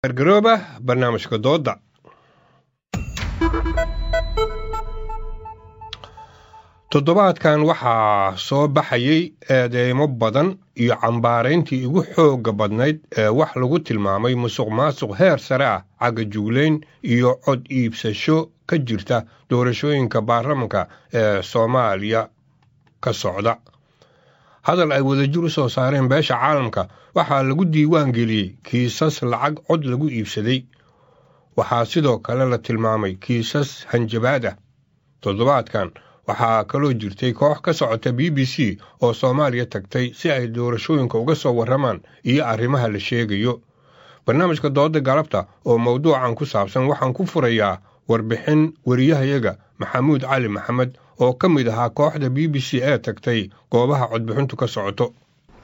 gargarooba barnaamijka dooda toddobaadkan waxaa soo baxayay eedeymo badan iyo cambaarayntii ugu xoogga badnayd ee wax lagu tilmaamay musuq maasuq heer sare ah cagga juglayn iyo cod iibsasho ka jirta doorashooyinka baarlamanka ee soomaaliya ka socda hadal ay wadajir u soo saareen beesha caalamka waxaa lagu diiwaan geliyey kiisas lacag cod lagu iibsaday waxaa sidoo kale la tilmaamay kiisas hanjabaad ah toddobaadkan waxaa kaloo jirtay koox ka socota b b c oo soomaaliya tagtay si ay doorashooyinka uga soo warramaan iyo arrimaha la sheegayo barnaamijka dooda galabta oo mawduucan ku saabsan waxaan ku furayaa warbixin wariyahayaga maxamuud cali maxamed oo ka mid ahaa kooxda b b c ee tagtay goobaha codbixintu ka socoto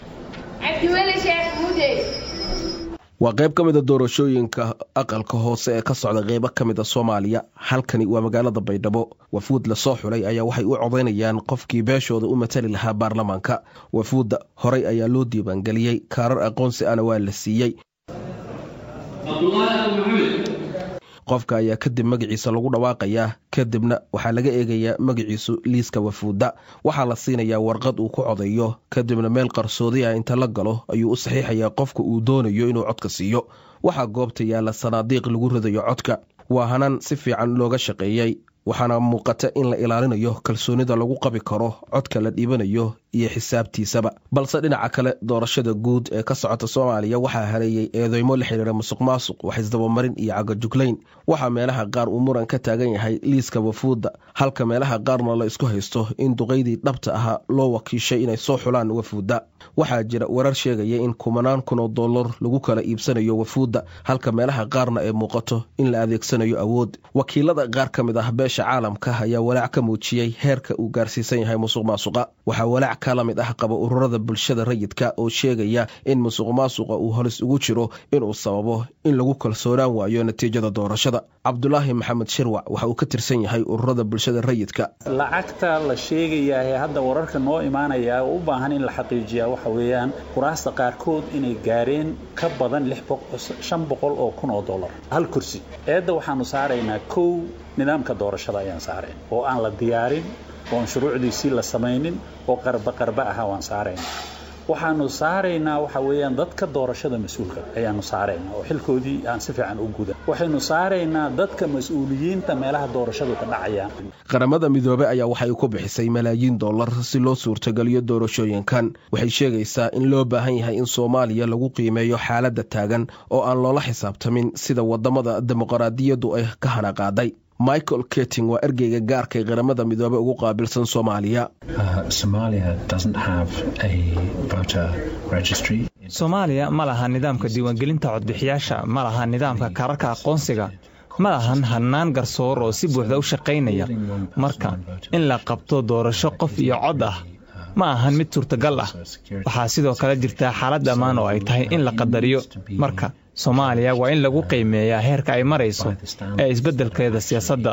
waa qayb ka mida doorashooyinka aqalka hoose ee ka socda qeybo ka mid a soomaaliya halkani waa magaalada baydhabo wafuud lasoo xulay ayaa waxay u codaynayaan qofkii beeshooda u matali lahaa baarlamaanka wafuudda horey ayaa loo diiwaangeliyey kaarar aqoonsi ana waa la siiyey qofka ayaa kadib magaciisa lagu dhawaaqayaa kadibna waxaa laga eegayaa magaciisu liiska wafuudda waxaa la siinayaa warqad uu ku codayo kadibna meel qarsoodi ah inta la galo ayuu u saxiixayaa qofka uu doonayo inuu codka siiyo waxaa goobta yaalla sanaadiiq lagu ridayo codka waa hanaan si fiican looga shaqeeyey waxaana muuqata in la ilaalinayo kalsoonida lagu qabi karo codka la dhiibanayo iyo xisaabtiisaba balse dhinaca kale doorashada guud ee ka socota soomaaliya waxaa hareeyey eedeymo la xidhiira musuq maasuq wax isdabamarin iyo cagajuglayn waxaa meelaha qaar uu muran ka taagan yahay liiska wafuudda halka meelaha qaarna la isku haysto in duqaydii dhabta ahaa loo wakiishay inay soo xulaan wafuudda waxaa jira warar sheegaya in kumanaan kun oo dollar lagu kala iibsanayo wafuudda halka meelaha qaarna ay muuqato in la adeegsanayo awood wakiilada qaar ka mid ah beesha caalamka ayaa walaac ka muujiyey heerka uu gaarsiisan yahay musuq maasuqa waxaa walaac ka la mid ah qaba ururada bulshada rayidka oo sheegaya in musuq maasuqa uu holis ugu jiro inuu sababo in lagu kalsoonaan waayo natiijada doorashada cabdulaahi maxamed shirwac waxa uu ka tirsan yahay ururada bulshada rayidka lacagta la sheegayaa ee hadda wararka noo imaanaya oo u baahan in la xaqiijiyaa waxa weeyaan kuraasta qaarkood inay gaareen ka badan shan boqol oo kun oo dollar hal kursi eedda waxaanu saaraynaa kow nidaamka doorashada ayaan saarayn oo aan la diyaarin oon shuruucdiisii la samaynin oo qarba qarba aha waan saaraynaa waxaanu saaraynaa waxa weeyaan dadka doorashada mas-uulka ayaanu saaraynaa oo xilkoodii aan si fiican u gudan waxaynu saaraynaa dadka mas-uuliyiinta meelaha doorashadu ka dhacayaan qaramada midoobe ayaa waxay ku bixisay malaayiin dollar si loo suurtageliyo doorashooyinkan waxay sheegaysaa in loo baahan yahay in soomaaliya lagu qiimeeyo xaaladda taagan oo aan loola xisaabtamin sida wadamada dimuqraadiyaddu ay ka hanaqaaday michael keting waa ergeyga gaarka ee qaramada midoobe ugu qaabilsan soomaaliya soomaaliya ma laha nidaamka diiwaangelinta codbixiyaasha ma laha nidaamka kaararka aqoonsiga ma lahan hannaan garsoor oo si buuxda u shaqaynaya marka in la qabto doorasho qof iyo cod ah ma ahan mid suurtagal ah waxaa sidoo kale jirtaa xaalad ammaan oo ay tahay in la qadariyo marka soomaaliya waa in lagu qiimeeyaa heerka ay marayso ee isbeddelkeeda siyaasadda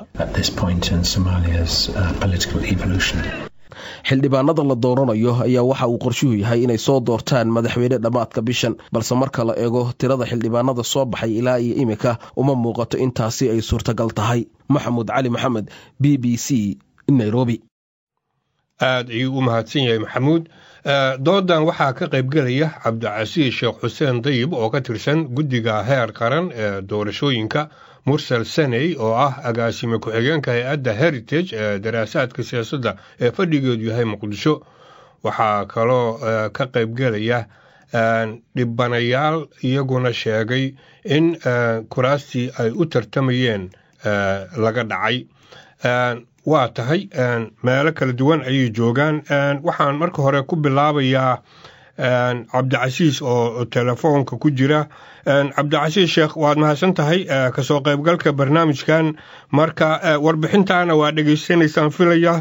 xildhibaanada la dooranayo ayaa waxa uu qorshuhu yahay inay soo doortaan madaxweyne dhammaadka bishan balse marka la eego tirada xildhibaanada soo baxay ilaa iyo imika uma muuqato intaasi ay suurtagal tahay maxamuud cali maxamed b b c nairobi aad ayuu u mahadsan yahay maxamuud doodan waxaa ka qaybgelaya cabdicasiis sheekh xuseen dayib oo ka tirsan guddiga heer qaran ee doorashooyinka mursal saney oo ah agaasime ku-xigeenka hay-adda heritage ee daraasaadka siyaasadda ee fadhigeedu yahay muqdisho waxaa kaloo ka qaybgelaya dhibanayaal iyaguna sheegay in kuraastii ay u tartamayeen laga dhacay waa tahay meelo kala duwan ayay joogaan waxaan marka hore ku bilaabayaa cabdicasiis oo telefoonka ku jira cabdicasiis sheekh waad mahadsan tahay kasoo qaybgalka barnaamijkan marka warbixintaana waa dhegaysanaysaan filaya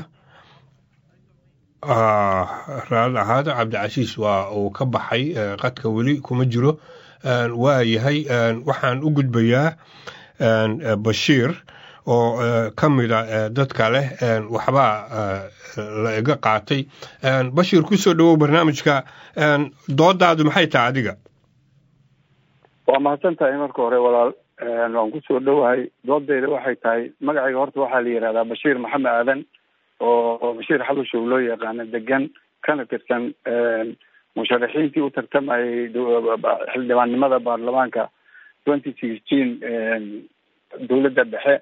raali ahaada cabdicasiis waa uu ka baxay qadka weli kuma jiro waa yahay waxaan u gudbayaa bashiir oo ka mida dadka leh waxbaa la iga qaatay bashiir ku soo dhowow barnaamijka doodaadu maxay tahay adiga waa mahadsan tahay marka hore walaal waan kusoo dhowahay doodeyda waxay tahay magacayga horta waxaa la yihahdaa bashiir maxamed aadan oo bashiir xabashow loo yaqaano degan kana tirsan musharaxiintii u tartamayay xildhibaannimada baarlamaanka twenty sixteen dowladda dhexe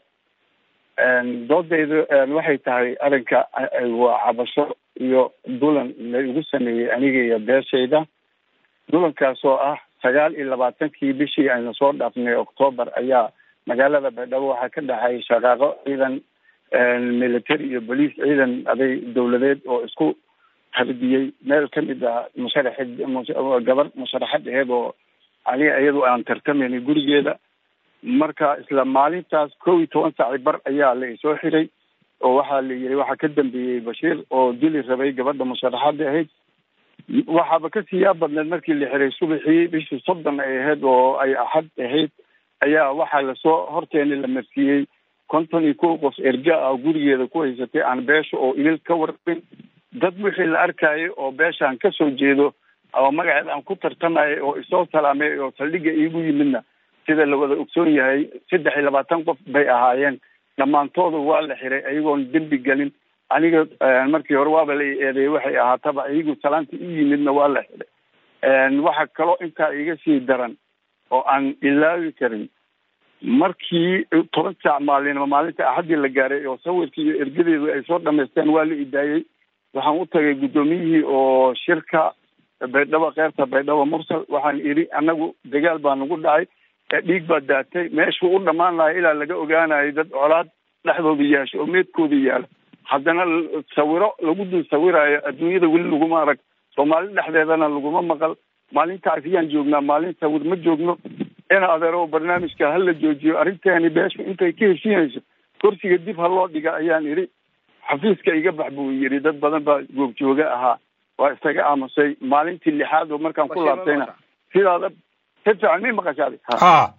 doodeyda waxay tahay arrinka waa cabasho iyo dulan la igu sameeyey aniga iyo beeshayda dulankaas oo ah sagaal iyo labaatankii bishii aynu soo dhaafnay octoobar ayaa magaalada baydhabo waxaa ka dhexay shaqaaqo ciidan military iyo bolice ciidan aday dowladeed oo isku harbiyey meel kamid ah musharaxid gabar musharaxad aheed oo aniga iyadu aan tartamaynay gurigeeda marka isla maalintaas kow iyo toban saaci bar ayaa la isoo xiray oo waxaa la yiri waxaa ka dambeeyey bashiir oo dili rabay gabadha musharaxada ahayd waxaaba kasii yaa badneed markii la xiray subaxii bishii soddon ay ahayd oo ay axad ahayd ayaa waxaa lasoo horteena la marsiiyey konton iyo kow qof erga ah gurigeeda ku haysatay aan beesha oo ilil ka warabin dad wixii la arkayay oo beeshaan kasoo jeedo oo magaceed aan ku tartamayay oo isoo salaamay oo saldhigga iigu yimidna sida la wada ogsoon yahay saddex iyo labaatan qof bay ahaayeen dhammaantooda waa la xiray ayagoon dembi gelin aniga markii hore waaba la eedeeyey waxay ahaataba iyagu salaanta i yimidna waa la xiray waxa kaloo intaa iga sii daran oo aan ilaawi karin markii toban saac maalinimo maalinta axaddii la gaaray oo sawirkii iyo ergadeedu ay soo dhamaysteen waa la idaayey waxaan u tagay guddoomiyihii oo shirka baydhabo keyrta baydhabo mursal waxaan idhi anagu dagaal baa nagu dhacay dhiig baa daatay meeshuu u dhammaan lahay ilaa laga ogaanayo dad colaad dhexdooda yaasho oo meedkooda yaala haddana sawiro lagu dul sawiraayo adduunyada weli laguma arag soomaali dhexdeedana laguma maqal maalintaas ayaan joognaa maalin sawir ma joogno in adeero barnaamijka hala joojiyo arrinteeni beeshu intay ka heshiinayso kursiga dib ha loo dhiga ayaan idhi xafiiska iga bax buu yidhi dad badan baa googjooga ahaa waa isaga aamusay maalintii lixaad oo markaan ku laabtayna sidaada si fiican mi maqashaada ha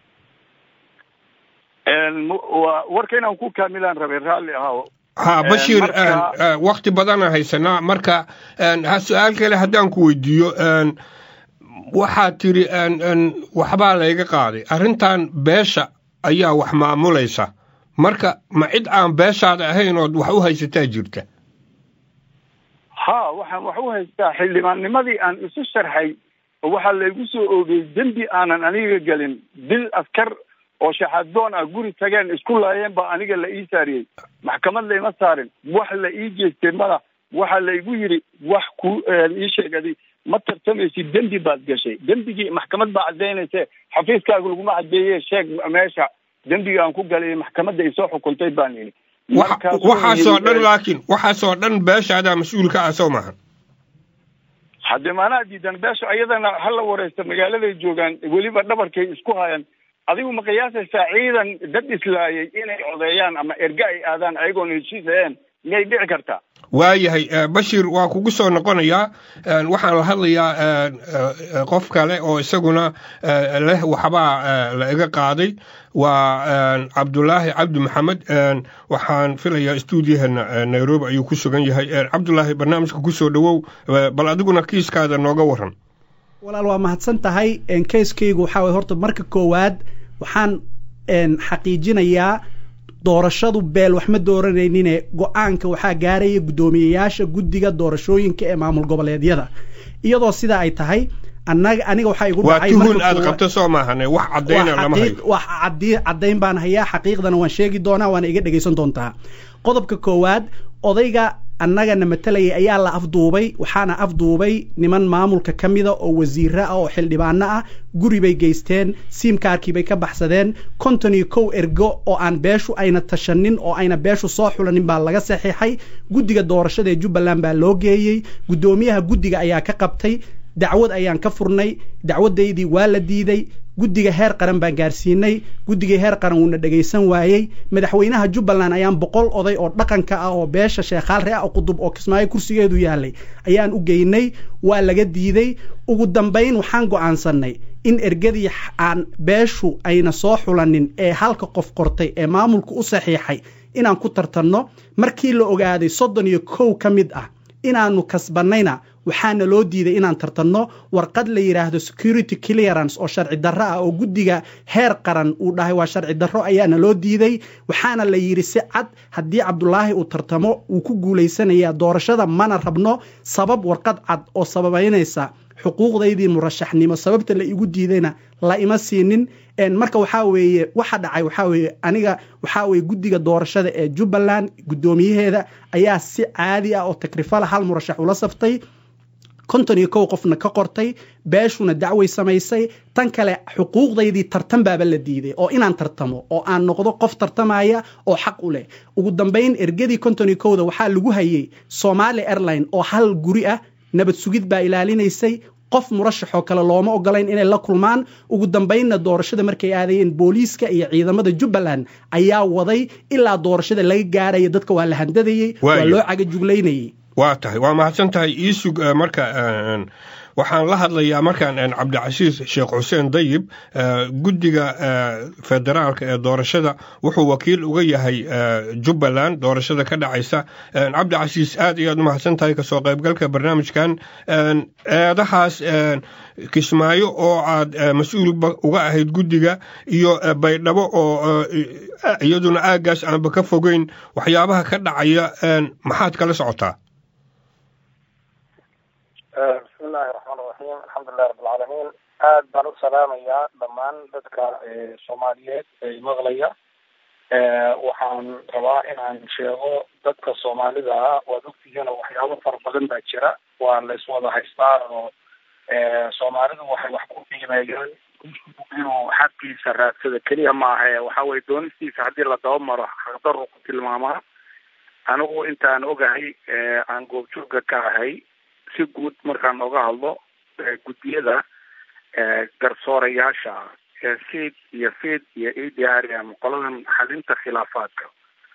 wa warka inaan ku kaamilaan rabay raalli ahaa ha bashiir wakti badana haysanaa marka ha su-aal kale haddaan ku weydiiyo waxaad tiri waxbaa layga qaaday arrintan beesha ayaa wax maamulaysa marka ma cid aan beeshaada ahayn ood wax u haysataa jirta ha waxaan wax u haystaa xildhibaannimadii aan isu sharxay waxaa laygu soo oogay dembi aanan aniga gelin dil askar oo shaxadoon ah guri tageen isku laayeen baa aniga la ii saariyey maxkamad layma saarin wax la ii jeestay mada waxaa laygu yidhi wax ku ii sheegadi ma tartamaysid dembi baad gashay dembigii maxkamad baa caddaynayse xafiiskaaga laguma caddeeye sheeg meesha dembiga aan ku galay maxkamadda isoo xukuntay baan yidhi waxaasoo dhan laakiin waxaasoo dhan beeshaadaa mas-uulka ah soo maaha haddee maanaa diidan beesha ayadana hala wareysta magaaladay joogaan weliba dhabarkay isku hayan adigu ma qiyaasaysaa ciidan dad islaayay inay codeeyaan ama erga ay aadaan ayagoon heshiis aheen miyay dhici kartaa waayahay bashir waa kugu soo noqonayaa waxaan la hadlayaa qof kale oo isaguna leh waxbaa la iga qaaday waa cabdulaahi cabdi maxamed waxaan filayaa stuudiyaheena nairobi ayuu ku sugan yahay cabdulaahi barnaamijka kusoo dhowow bal adiguna kiiskaada nooga waran walaal waa mahadsan tahay kayskaygu waxaa way horta marka koowaad waxaan xaqiijinayaa doorashadu beel wax ma dooranaynin go-aanka waxaa gaaraya guddoomiyeyaasha guddiga doorashooyinka ee maamul goboleedyada iyadoo sidaa ay tahay anaga aniga waxaa igu waa tuhun aad qabto soo maahane wax caddayna lama hayo wax caddayn baan hayaa xaqiiqdana waan sheegi doonaa waana iga dhegaysan doontaa qodobka koowaad odayga annagana matalayay ayaa la afduubay waxaana afduubay niman maamulka ka mida oo wasiiro ah oo xildhibaano ah guri bay geysteen siimkaarkii bay ka baxsadeen konton iyo kow ergo oo aan beeshu ayna tashanin oo ayna beeshu soo xulanin baa laga saxiixay guddiga doorashada ee jubbaland baa loo geeyey guddoomiyaha guddiga ayaa ka qabtay dacwad ayaan ka furnay dacwadaydii waa la diiday guddiga heer qaran baan gaarsiinay guddigii heer qaran wuuna dhegaysan waayey madaxweynaha jubbaland ayaan boqol oday oo dhaqanka ah oo beesha sheekhaal ree qudub oo kismaayo kursigeedu yaalay ayaan u geynay waa laga diiday ugu dambayn waxaan go'aansannay in ergadii aan beeshu ayna soo xulanin ee halka qof qortay ee maamulku u saxiixay inaan ku tartanno markii la ogaaday soddon iyo kow ka mid ah inaanu kasbannayna waxaana loo diiday inaan tartanno warqad la yidhaahdo security clearance oo sharci darro ah oo guddiga heer qaran uu dhahay waa sharci darro ayaana loo diiday waxaana la yidhi si cad haddii cabdulaahi uu tartamo uu ku guulaysanaya doorashada mana rabno sabab warqad cad oo sababaynaysa xuquuqdaydii murashaxnimo sababta la igu diidayna la ima siinin marka waxaa weeye waxa dhacay waxaa weeye aniga waxaa weeye guddiga doorashada ee jubbaland guddoomiyaheeda ayaa si caadi ah oo takrifala hal murashax ula saftay konton iyo kow qofna ka qortay beeshuna dacway samaysay tan kale xuquuqdaydii tartan baaba la diiday oo inaan tartamo oo aan noqdo qof tartamaya oo xaq u leh ugu dambayn ergadii konton iyo kowda waxaa lagu hayay somali airline oo hal guri ah nabad sugid baa ilaalinaysay qof murashaxoo kale looma ogolayn inay la kulmaan ugu dambaynna doorashada markay aadayeen booliiska iyo ciidamada jubbaland ayaa waday ilaa doorashada laga gaaraya dadka waa la handadayey waa loo cagajuglaynayey waa tahay waa mahadsan tahay iisug marka waxaan la hadlayaa markaan cabdicasiis sheekh xuseen dayib guddiga federaalka ee doorashada wuxuu wakiil uga yahay jubbaland doorashada ka dhacaysa cabdicasiis aad iyo aad u mahadsan tahay kasoo qaybgalka barnaamijkan eedahaas kismaayo oo aad mas-uulba uga ahayd guddiga iyo baydhabo oo iyaduna aaggaas aanba ka fogeyn waxyaabaha ka dhacaya maxaad kala socotaa bismi illaahi raxmaan iraxiim alxamdulilahi rabbilcaalamiin aad baan u salaamayaa dhammaan dadka soomaaliyeed ee maqlaya waxaan rabaa inaan sheego dadka soomaalida ah waad ogtihiin oo waxyaabo fara badan baa jira waa la iswada haystaa oo soomaalidu waxay wax ku qiimeeyaan inuu xaqiisa raadsada keliya maaha waxa weye doonistiisa haddii la dabamaro xaqdaru ku tilmaamaa anigu intaan ogahay aan goobjooga ka ahay si guud markaan oga hadlo guddiyada garsoorayaasha seid iyo fid iyo a d r m qoladan xalinta khilaafaadka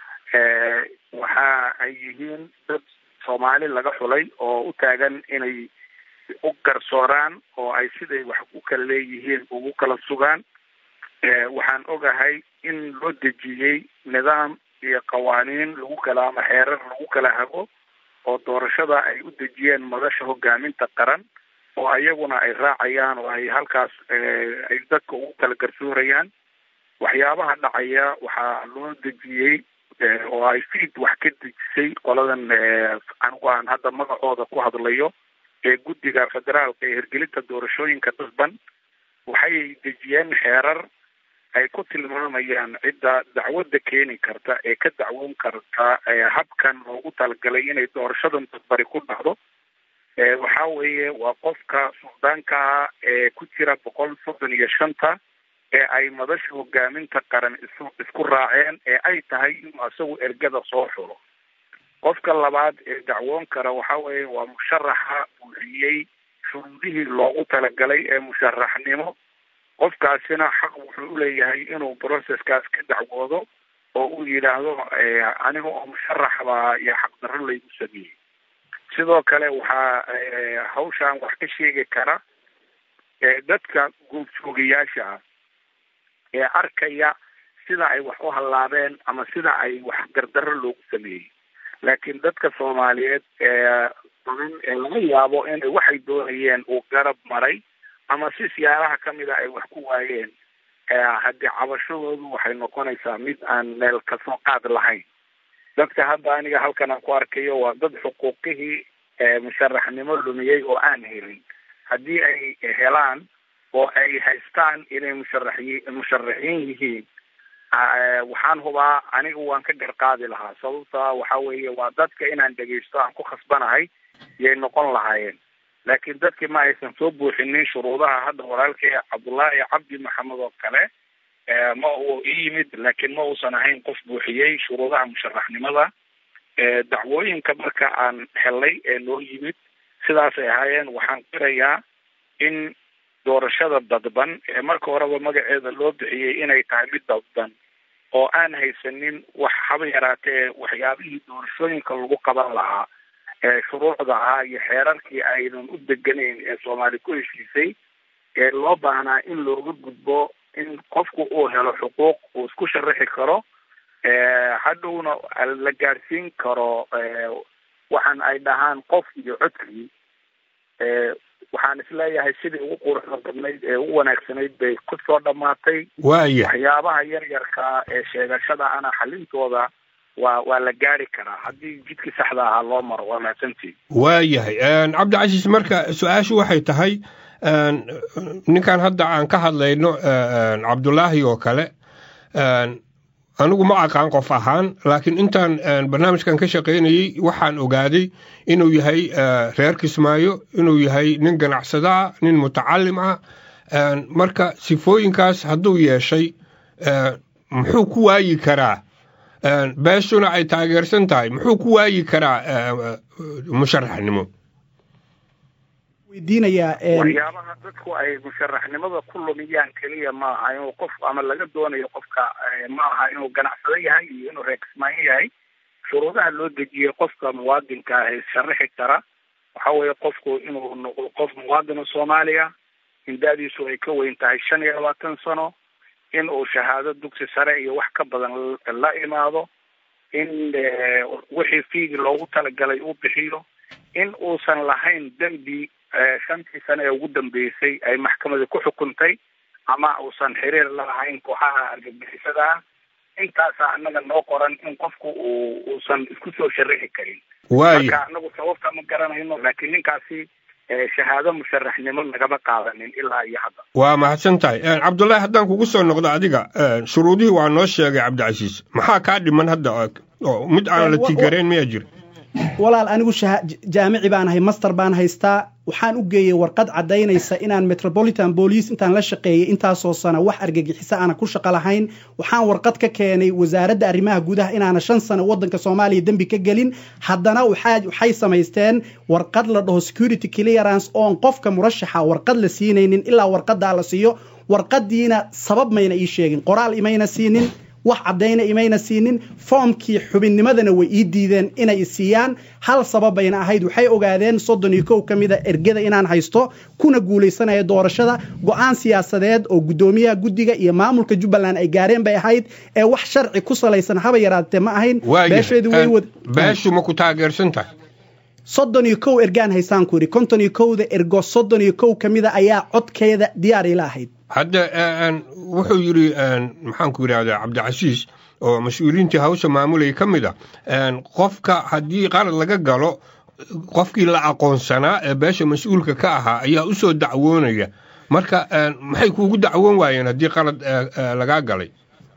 waxa ay yihiin dad soomaali laga xulay oo u taagan inay u garsooraan oo ay siday wax ku kala leeyihiin ugu kala sugaan waxaan ogahay in loo dejiyey nidaam iyo qawaaniin lagu kala ama xeerar lagu kala hago oo doorashada ay u dejiyeen madasha hogaaminta qaran oo ayaguna ay raacayaan oo ay halkaas ay dadka ugu kala garsoorayaan waxyaabaha dhacaya waxaa loo dejiyey oo ay fiid wax ka dejisay qoladan anigu aan hadda magacooda ku hadlayo ee guddiga federaalka ee hirgelinta doorashooyinka dadban waxay dejiyeen xeerar ay ku tilmaamayaan cidda dacwadda keeni karta ee ka dacwoon karta habkan loogu talagalay inay doorashadan dadbari ku dhacdo waxa weeye waa qofka suldaanka ah ee ku jira boqol soddon iyo shanta ee ay madasha hogaaminta qaran is isku raaceen ee ay tahay inuu isagu ergada soo xulo qofka labaad ee dacwoon kara waxa weeye waa musharaxa buuxiyey shuruudihii loogu talagalay ee musharaxnimo qofkaasina xaq wuxuu uleeyahay inuu processkaas ka dacwoodo oo uu yidhaahdo aniga oo musharax baa iyo xaqdarro laygu sameeyey sidoo kale waxaa hawshan wax ka sheegi kara dadka goobjoogayaasha ah ee arkaya sida ay wax u hallaabeen ama sida ay wax gardarro loogu sameeyey laakiin dadka soomaaliyeed ee badan ee laga yaabo inay waxay doonayeen uu garab maray ama si siyaaraha kamida ay wax ku waayeen haddii cabashadoodu waxay noqonaysaa mid aan meel kasoo qaad lahayn dadka hadda aniga halkan aan ku arkayo waa dad xuquuqihii musharaxnimo lumiyey oo aan helin haddii ay helaan oo ay haystaan inay musharaxyi musharaxiin yihiin waxaan hubaa aniga waan ka garqaadi lahaa sababta waxa weeye waa dadka inaan dhegaysto aan ku khasbanahay yay noqon lahaayeen laakiin dadkii ma aysan soo buuxinin shuruudaha hadda walaalkay cabdullaahi cabdi maxamed oo kale ma uu i yimid laakiin ma uusan ahayn qof buuxiyey shuruudaha musharaxnimada dacwooyinka marka aan helay ee noo yimid sidaasay ahaayeen waxaan qirayaa in doorashada dadban ee marka horeba magaceeda loo bixiyey inay tahay mid dadban oo aan haysanin wax haba yaraatee waxyaabihii doorashooyinka lagu qaban lahaa ee shuruucda ahaa iyo xeerarkii aynan u deganayn ee soomaali ku heshiisay ee loo baahnaa in looga gudbo in qofku uu helo xuquuq uu isku sharaxi karo hadhowna la gaadhsiin karo waxaan ay dhahaan qof iyo codkii waxaan isleeyahay sidii ugu quruxda badnayd ee ugu wanaagsanayd bay ku soo dhamaatay waaya waxyaabaha yar yarkaa ee sheegashada ana xalintooda waa waa la gaari karaa haddii jidkii saxda ahaa loo maro waa mahadsantii waayahay cabdicasiis marka su-aashu waxay tahay ninkan hadda aan ka hadlayno cabdulaahi oo kale anigu ma aqaan qof ahaan laakiin intaan barnaamijkan ka shaqaynayey waxaan ogaaday inuu yahay reer kismaayo inuu yahay nin ganacsada ah nin mutacalim ah marka sifooyinkaas hadduu yeeshay muxuu ku waayi karaa beeshuna ay taageersan tahay muxuu ku waayi karaa musharaxnimo waxyaabaha dadku ay musharaxnimada ku lumiyaan keliya ma aha inuu qof ama laga doonayo qofka ma aha inuu ganacsado yahay iyo inuu reer kismaayo yahay shuruudaha loo dejiyey qofka muwaadinka ah ee sharaxi kara waxa weeye qofku inuu noqdo qof muwaadina soomaaliya in da-diisu ay ka weyn tahay shan iyo labaatan sano in uu shahaado dugsi sare iyo wax ka badan la imaado in wixii fiigi loogu talagalay uu bixiyo in uusan lahayn dembi shantii sane ee ugu dambeysay ay maxkamada ku xukuntay ama uusan xiriir la lahayn kooxaha argagixisada ah intaasaa annaga noo qoran in qofku uu uusan isku soo sharixi karin marka anagu sababta ma garanayno laakiin ninkaasi shahaado musharaxnimo lagama qaadanin ilaa iyo hadda waa mahadsan tahay cabdullaahi haddaan kugu soo noqdo adiga shuruudihii waa noo sheegay cabdicasiis maxaa kaa dhiman hadda oo mid aan la tigareen miyaa jira walaal anigu jaamici baan ahay master baan haystaa waxaan u geeyey warqad caddaynaysa inaan metropolitan police intaan la shaqeeyey intaasoo sana wax argagixiso aana ku shaqo lahayn waxaan warqad ka keenay wasaaradda arrimaha gudaha inaana shan sano waddanka soomaaliya dembi ka gelin haddana waxay samaysteen warqad la dhaho security clearance oon qofka murashaxa warqad la siinaynin ilaa warqadaa la siiyo warqadiina sabab mayna ii sheegin qoraal imayna siinin wax caddayna imayna siinin foomkii xubinnimadana way ii diideen inay siiyaan hal sababayna ahayd waxay ogaadeen soddon iyo kow ka mida ergada inaan haysto kuna guulaysanaya doorashada go-aan siyaasadeed oo guddoomiyaha guddiga iyo maamulka jubbaland ay gaareen bay ahayd ee wax sharci ku salaysan haba yaraatee ma ahayn beesheedu way wad beeshu ma ku taageersan tahay soddon iyo kow ergaan haysaan ku yidhi konton iyo kowda ergo soddon iyo kow ka mida ayaa codkeeda diyaar ila ahayd hadda wuxuu yidhi maxaan ku yidhahdaa cabdicasiis oo mas-uuliyiintii hawsha maamulaya ka mid a qofka haddii qalad laga galo qofkii la aqoonsanaa ee beesha mas-uulka ka ahaa ayaa u soo dacwoonaya marka maxay kuugu dacwoon waayeen haddii qalad lagaa galay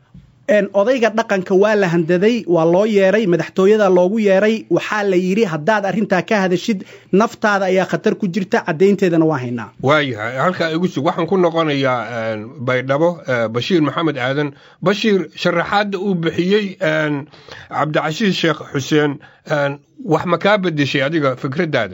odayga dhaqanka waa la handaday waa loo yeeray madaxtooyada loogu yeeray waxaa la yidhi haddaad arrintaa ka hadashid naftaada ayaa khatar ku jirta caddaynteedana waa haynaa waayahay halkaa igu sug waxaan ku noqonayaa baydhabo bashiir maxamed aadan bashiir sharaxaadda uu bixiyey cabdicasiis sheekh xuseen wax ma kaa bedeshay adiga fikraddaada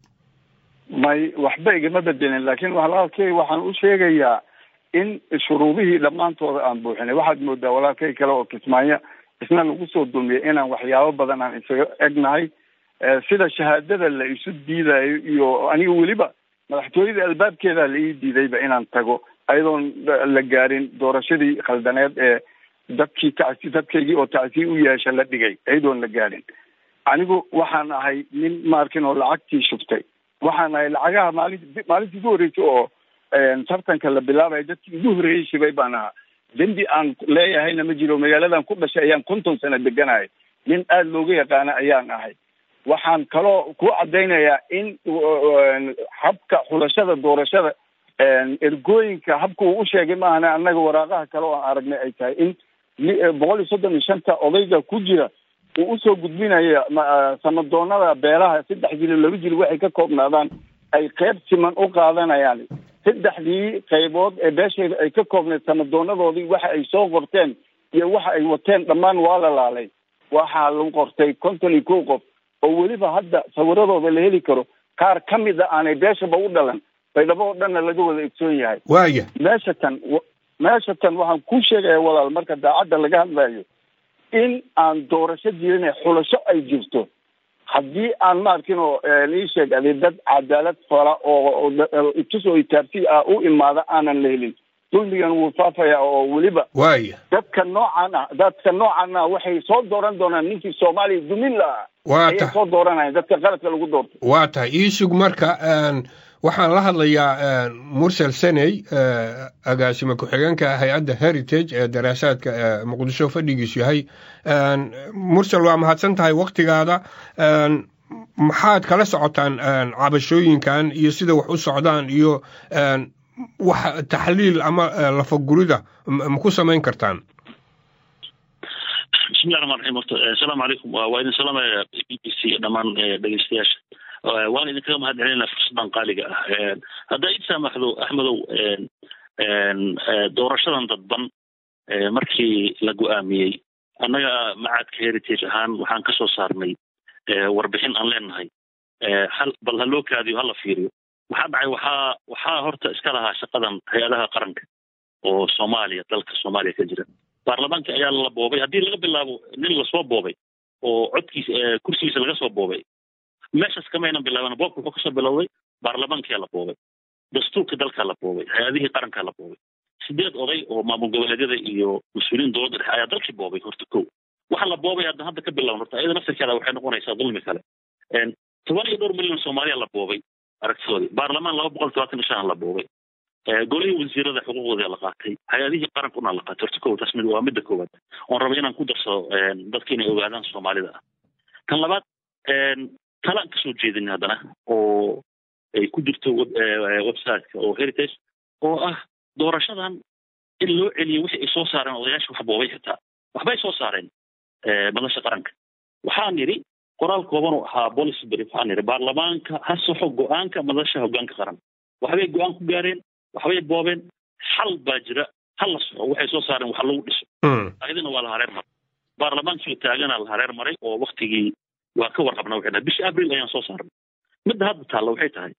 may waxba igama bedelin laakiin walaalkey waxaan u sheegayaa in shuruudihii dhammaantooda aan buuxinay waxaad moodaa walaalkay kale oo kismaayo isna lagu soo dulmiyay inaan waxyaabo badan aan isaga egnahay sida shahaadada la isu diidayo iyo aniga weliba madaxtooyada albaabkeeda la ii diidayba inaan tago ayadoon la gaarin doorashadii khaldaneed ee dadkii tacsi dadkaygii oo tacsiye u yeesha la dhigay ayadoon la gaarin anigu waxaan ahay nin maarkin oo lacagtii shubtay waxaan ahay lacagaha maalin maalintii ugu horreysay oo tartanka la bilaabaya dadkii ugu horreeyey shibay baan ahaa dembi aan leeyahayna ma jiro magaaladan ku dhashay ayaan konton sano deganahay nin aada looga yaqaana ayaan ahay waxaan kaloo ku caddaynayaa in habka xulashada doorashada ergooyinka habka uu u sheegay maahane annaga waraaqaha kale oo aan aragnay ay tahay in boqol iyo soddon iyo shanta odayga ku jira uu usoo gudbinaya samadoonada beelaha saddex jilo laba jilo waxay ka koobnaadaan ay qeyb siman u qaadanayaan saddexdii qaybood ee beeshayda ay ka koobneed samadoonadoodii waxa ay soo qorteen iyo waxa ay wateen dhammaan waa la laalay waxaa lagu qortay konton iyo kow qof oo weliba hadda sawiradooda la heli karo qaar ka mid a aanay beeshaba u dhalan baydhabo oo dhanna laga wada egsoon yahay waaya meesha tan meesha tan waxaan ku sheegaya walaal marka daacadda laga hadlayo in aan doorasho jirin xulasho ay jirto haddii aan maarkin oo ii sheegade dad cadaalad fala oo itus oo itaabsi ah u imaada aanan la helin dulmigan wuu faafayaa oo weliba waaya dadka noocan ah dadka noocan ah waxay soo dooran doonaan ninkii soomaaliya dumin lahaa waa ayay tahay soo dooranayaan dadka qaladka lagu doorto waa tahay iisug marka een, waxaan la hadlayaa een, mursal seney ee, agaasime ku-xigeenka hay-adda heritage ee daraasaadka ee muqdisho fadhigiisu yahay Een, mursal waa mahadsan tahay waktigaada Een, maxaad kala socotaan een, cabashooyinkan iyo sida wax u socdaan iyo een, wax taxliil ama ee, lafagurida ma ma ku samayn kartaan bismillahi raxmaan raxiim horta eh, asalaamu calaykum waa waa idin salaamaya b b c dhammaan eh, dhegeystayaasha Eh, waan idinkaga mahad celinaa fursadan qaaliga ah Eh, haddaa id saamaxdo axmedow een, een, eh, doorashadan dadban eh, markii la go-aamiyey annaga macadka heritage ahaan waxaan ka soo saarnay eh, warbixin aan leenahay Eh, hal bal ha loo kaadiyo hala fiiriyo waxaa dhacay waxaa waxaa horta iska lahaa shaqadan hay-adaha qaranka oo soomaaliya dalka soomaaliya ka jira baarlamaanka ayaa la boobay haddii laga bilaabo nin lasoo boobay oo codkiisa eh, kursigiisa laga soo boobay meeshaas kamaynan bilaaban boobka wuxuu kasoo bilowday baarlamaankaa la boobay dastuurka dalkaa la boobay hay-adihii qarankaa la boobay sideed oday oo maamul goboleedyada iyo mas-uuliyiin dowladda dhexe ayaa dalkii boobay horta kow waxa la boobay hadda hadda ka bilaban horta iyada naftirkeeda waxay noqonaysaa dulmi kale Een, toban iyo dhowr milyan soomaaliya la boobay aragtidoodii baarlamaan laba boqol todobaatan iyo shan la boobay Eh, golihii wasiirada xuquuqdooda la qaatay hay-adihii qarankuna la qaatay horta kow taas mid waa midda koowaad oon raba inaan ku darsado een, dadka inay ogaadaan soomaalida ah kan labaad een, talaan kasoo jeedin haddana oo ay ku jirto web- eh, websiteka oo heritage oo ah doorashadan in loo celiyo wixii ay soo saareen odayaasha wax boobay xitaa waxbay soo saareen eh, madasha qaranka waxaan yidhi qoraal kooban oo ahaa policy brief waxaan yidhi baarlamaanka ha saxo go-aanka madasha hogaanka qaran waxbay go-aan ku gaareen waxbay boobeen xal baa jira hal la soxo waxay soo saareen wax lagu dhiso Mm. ayadana waa la hareer maray baarlamaankii taagana la hareer maray oo waktigii waa ka warqabna waxay dhahay bishii abril ayaan soo saarnay midda hadda taalla waxay tahay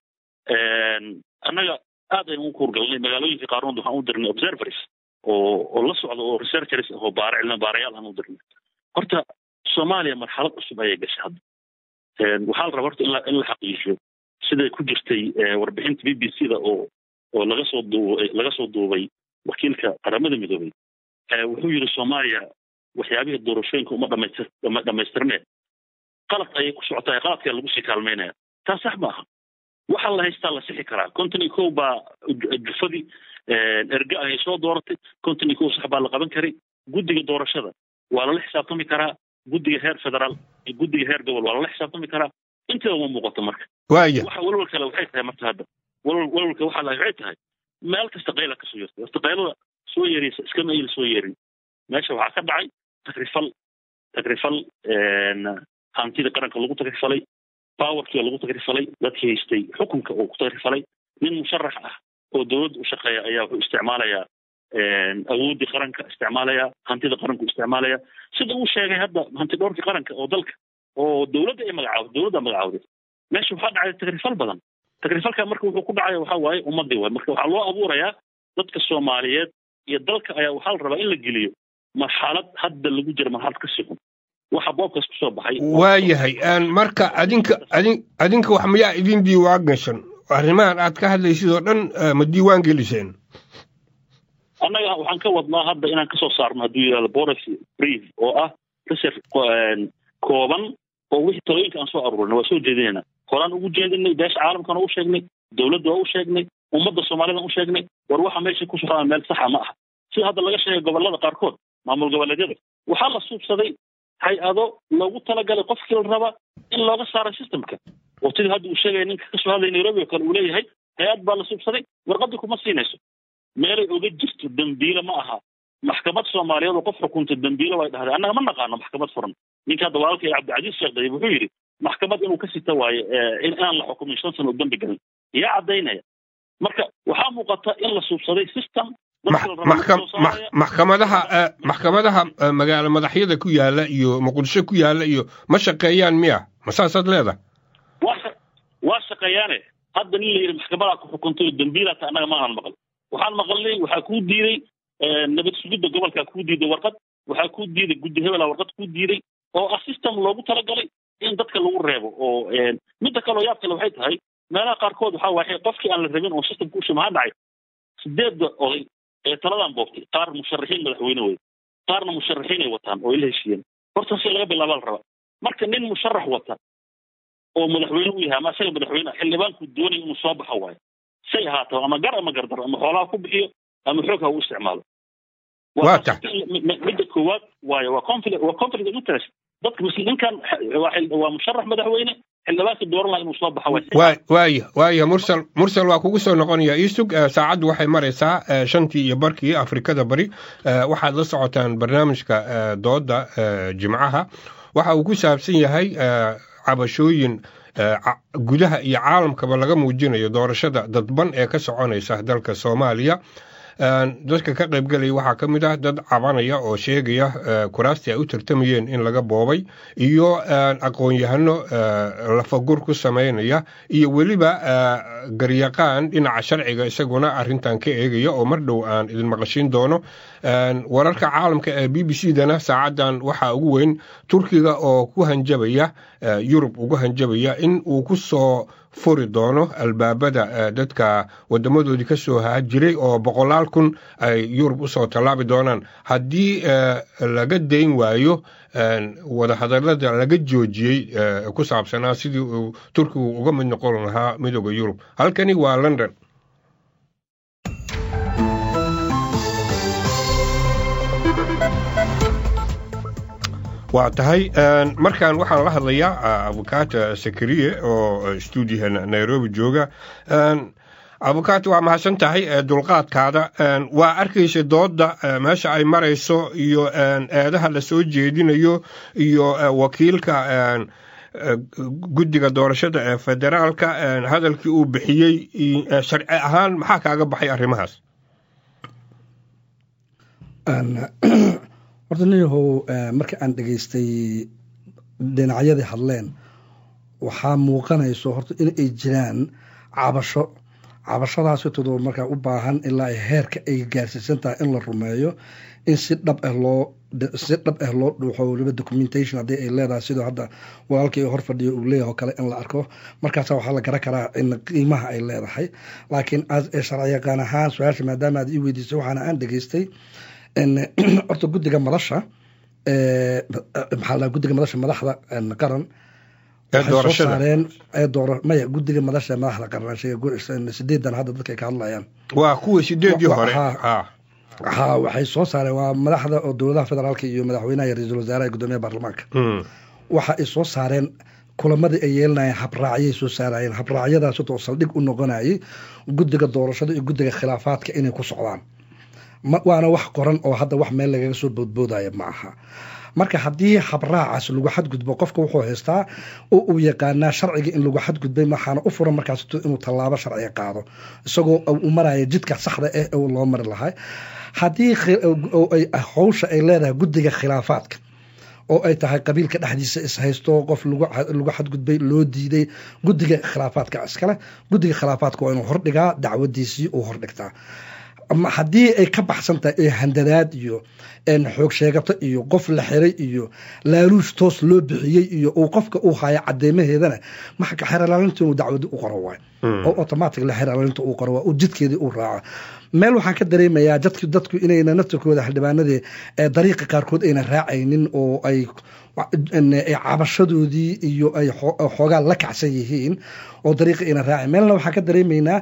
een, annaga aad ayaan u kuurgalnay magaalooyinka qaarkood waxaan u dirnay observers oo oo la socda oo researchers ah oo baara cilmi baarayaal aan u dirnay horta soomaaliya marxalad cusub ayay gashay hadda Een, waxaa la rabaa horta in la in la xaqiijiyo siday ku jirtay eh, warbixinta b b c da oo oo laga soo duubay laga soo duubay wakiilka qaramada midoobay Eh, wuxuu yidhi soomaaliya waxyaabihii doorashooyinka uma dhamaystir dhama- dhamaystirneed qalad ayay ku socotaa qaladkaa lagu sii kaalmaynaya taa sax ma aha waxaa la haystaa la sixi karaa konton iyo kow baa ju- jufadii eh, erga ahay soo dooratay konton iyo kow sax baa la qaban karay guddiga doorashada waa lala xisaabtami karaa guddiga heer federaal iyo guddiga heer gobol waa lala xisaabtami karaa inteeda uma muuqato marka waaya waxa walwal kale waxay tahay marka hadda walwal walwalka waxaa la waxay tahay meel kasta qayla kasoo yertay horta qaylada soo yeeraysa iskama ayla soo yeerin meesha waxaa ka dhacay takrifal takrifal een, hantida qaranka lagu takrifalay powerkii lagu takrifalay dadkii haystay xukunka oo ku takrifalay nin musharax ah oo dowladda u shaqeeya ayaa wuxuu isticmaalayaa een, awooddii qaranka isticmaalaya hantida qaranku isticmaalaya sida uu sheegay hadda hanti dhowrkii qaranka oo dalka oo dowladda ay magacaawday dowladda magacaawday meesha waxaa dhacay takrifal badan takrifalka marka wuxuu ku dhacaya waxaa waaye ummadii waay marka waxaa loo abuurayaa dadka soomaaliyeed iyo dalka ayaa waxaa la rabaa in la geliyo marxalad hadda lagu jira marxalad ka sii xun waxa boobkaas kusoo baxay waayahay Een, marka adinka adin adinka wax miyaa idin diiwaan gashan arrimahan aad ka hadlaysid oo dhan eh, ma diiwaan geliseen annaga waxaan ka wadnaa hadda inaan kasoo saarno hadduu yidhahdo policy brief oo ah research een, kooban oo wixii talooyinka aan soo aruurinay waa soo jeedinayna horaan ugu jeedinay beesha caalamkana u sheegnay dowladda waa u sheegnay ummadda soomaalida u sheegnay war waxa meesha ku socdaan meel saxa ma aha sida hadda laga sheegay gobolada qaarkood maamul goboleedyada waxaa la suubsaday hay-ado loogu talagalay qofkii la raba in looga saaro systemka oo sidii hadda uu sheegaya ninka kasoo hadlaya nairobi oo kale uu leeyahay hay-ad baa la suubsaday warqadii kuma siinayso meelay oga jirto dembiile ma aha maxkamad soomaaliyeed oo qof xukunta dembiile way dhahday annaga ma naqaano maxkamad furan ninka hadda walaalkay cabdicasiis sheekh dayib wuxuu yidhi maxkamad inuu ka sita waayo eh, in aan la xukumin shan sano oo dembi galin yaa caddaynaya marka waxaa muuqata in la suubsaday system dadka la rabo maxkam- soo max- saaraya. maxkamadaha eh, maxkamadaha eh, magaalo madaxyada ku yaala iyo muqdisho ku yaala iyo ma shaqeeyaan miya ma saasaad leedahay waa sha- waa shaqeeyaane hadda nin la yidhi maxkamadaa ku xukuntay oo dembiilaata annaga ma aanan maqal waxaan maqalnay waxaa kuu diiday eh, nabad sugidda gobolkaa kuu diiday warqad waxaa kuu diiday guddi hebelaa warqad kuu diiday oo ah system loogu talagalay in dadka lagu reebo oo eh, midda kaloo yaab kale waxay tahay meelaha qaarkood waxaa waaye qofkii aan la rabin oo systemka u shimaha dhacay sideedda oday ee taladan boobtay qaar musharaxiin madaxweyne wey qaarna musharaxiin ay wataan oo ay la heshiiyeen horta si laga bilaabaa la rabaa marka nin musharax wata oo madaxweyne u yahay ama isaga madaxweyne xildhibaanku doonaya inuu soo baxo waayo say ahaato ama gar ama gardaro ama xoolaha ku bixiyo ama xoog ha u isticmaalo Waa tahay. midda koowaad waayo waa conflict waa conflict of interest dadka musliminkan waa xil- waa musharax madaxweyne xildhibaanka dooran laha inuu soo baxo waayo waa waaya waaya mursal mursal waa kugu soo noqonaya iisug eh, saacaddu waxay maraysaa eh, shantii iyo barkii afrikada bari Eh, waxaad la socotaan barnaamijka eh, dooda eh, jimcaha waxa uu ku saabsan yahay eh, cabashooyin eh, ca- gudaha iyo caalamkaba laga muujinayo doorashada dadban ee ka soconaysa dalka soomaaliya Een, dadka ka qaybgalaya waxaa ka mid ah dad cabanaya oo sheegaya eh, kuraastii ay u tartamayeen in laga boobay iyo een, aqoon-yahano eh, lafagur ku sameynaya iyo weliba eh, garyaqaan dhinaca sharciga isaguna arintan ka eegaya oo mar dhow aan idin maqashiin doono Een, wararka caalamka ee b b c dana saacadan waxaa ugu weyn turkiga oo ku hanjabaya eh, yurub ugu hanjabaya in uu ku soo furi doono albaabada eh, dadka wadamadoodii ka soo haajiray oo boqolaal kun ay yurub usoo tallaabi doonaan haddii eh, laga dayn waayo een, wadahadalada laga joojiyey eh, ku saabsanaa sidii uu turkigu uga mid noqon lahaa midooda yurub halkani waa london waa tahay een, markaan waxaan la hadlayaa ah, abukaata sakariye oo eh, stuudiyaha nairobi jooga Een, abukaata waa mahadsan tahay eh, dulqaadkaada Een, waa arkaysa dooda eh, meesha ay marayso iyo een, eedaha la soo jeedinayo iyo eh, wakiilka een, eh, guddiga doorashada ee federaalka een, hadalkii uu bixiyey i- eh, sharci ahaan maxaa kaaga baxay arrimahaas horta ninyahow marka aan dhegaystay dhinacyadii hadleen waxaa muuqanayso horta in ay jiraan cabasho cabashadaasitoodo markaa u baahan ilaa ay heerka ay gaarsiisan tahay in la rumeeyo in si dhab ah loo si dhab ah loo dhuuxo weliba documentation haddii ay leedahay sidoo hadda walaalkii hor fadhiyo uu leeyahay oo kale in la arko markaasa waxaa la garan karaa in qiimaha ay leedahay laakiin as sharci yaqaan ahaan su-aasha maadaama aad ii weydiisay waxaana aan dhegaystay horta guddiga madasha maxaa la guddiga madasha madaxda qaran waxay soo saareen ee dooro maya guddiga madasha madaxda qaran sheega sideedan hadda dadka ay ka hadlayaan waa kuwii sideedii hore ha waxay soo saareen waa madaxda oo dowladaha federaalka iyo madaxweynaha iyo ra-iisul wasaaraha iyo guddoomiyaha baarlamaanka waxa ay soo saareen kulamadii ay yeelanayeen habraacyay soo saarayeen habraacyadaas oo saldhig u noqonayay guddiga doorashada iyo guddiga khilaafaadka inay ku socdaan waana wax qoran oo hadda wax meel lagaga soo boodboodaya ma aha marka haddii habraacaas lagu xadgudbo qofka wuxuu haystaa oo uu yaqaanaa sharciga in lagu xadgudbay waxaana u furan markaas inuu tallaabo sharciga qaado isagoo u maraya jidka saxda ah ee loo mari lahay haddii howsha ay leedahay guddiga khilaafaadka oo ay tahay qabiilka dhexdiisa ishaysto qof lagu xadgudbay loo diiday guddiga khilaafaadka iskale guddiga khilaafaadka waa inuu hordhigaa dacwadiisii uu hordhigtaa haddii ay ka baxsan tahay ee handadaad iyo xoog sheegato iyo qof la xiray iyo laaluush toos loo bixiyey iyo uu qofka uu haya cadeymaheedana maxka xeralaalinta inuu dacwadi u qoro waay oo automatic la xeralaalinta uu qoro waa uu jidkeedii u raaco meel waxaan ka dareemayaa dadku dadku inayna naftirkooda xildhibaanadii dariiqa qaarkood ayna raacaynin oo ay cabashadoodii iyo ay xoogaa la kacsan yihiin oo dariiqa ayna raacayn meelna waxaan ka dareemaynaa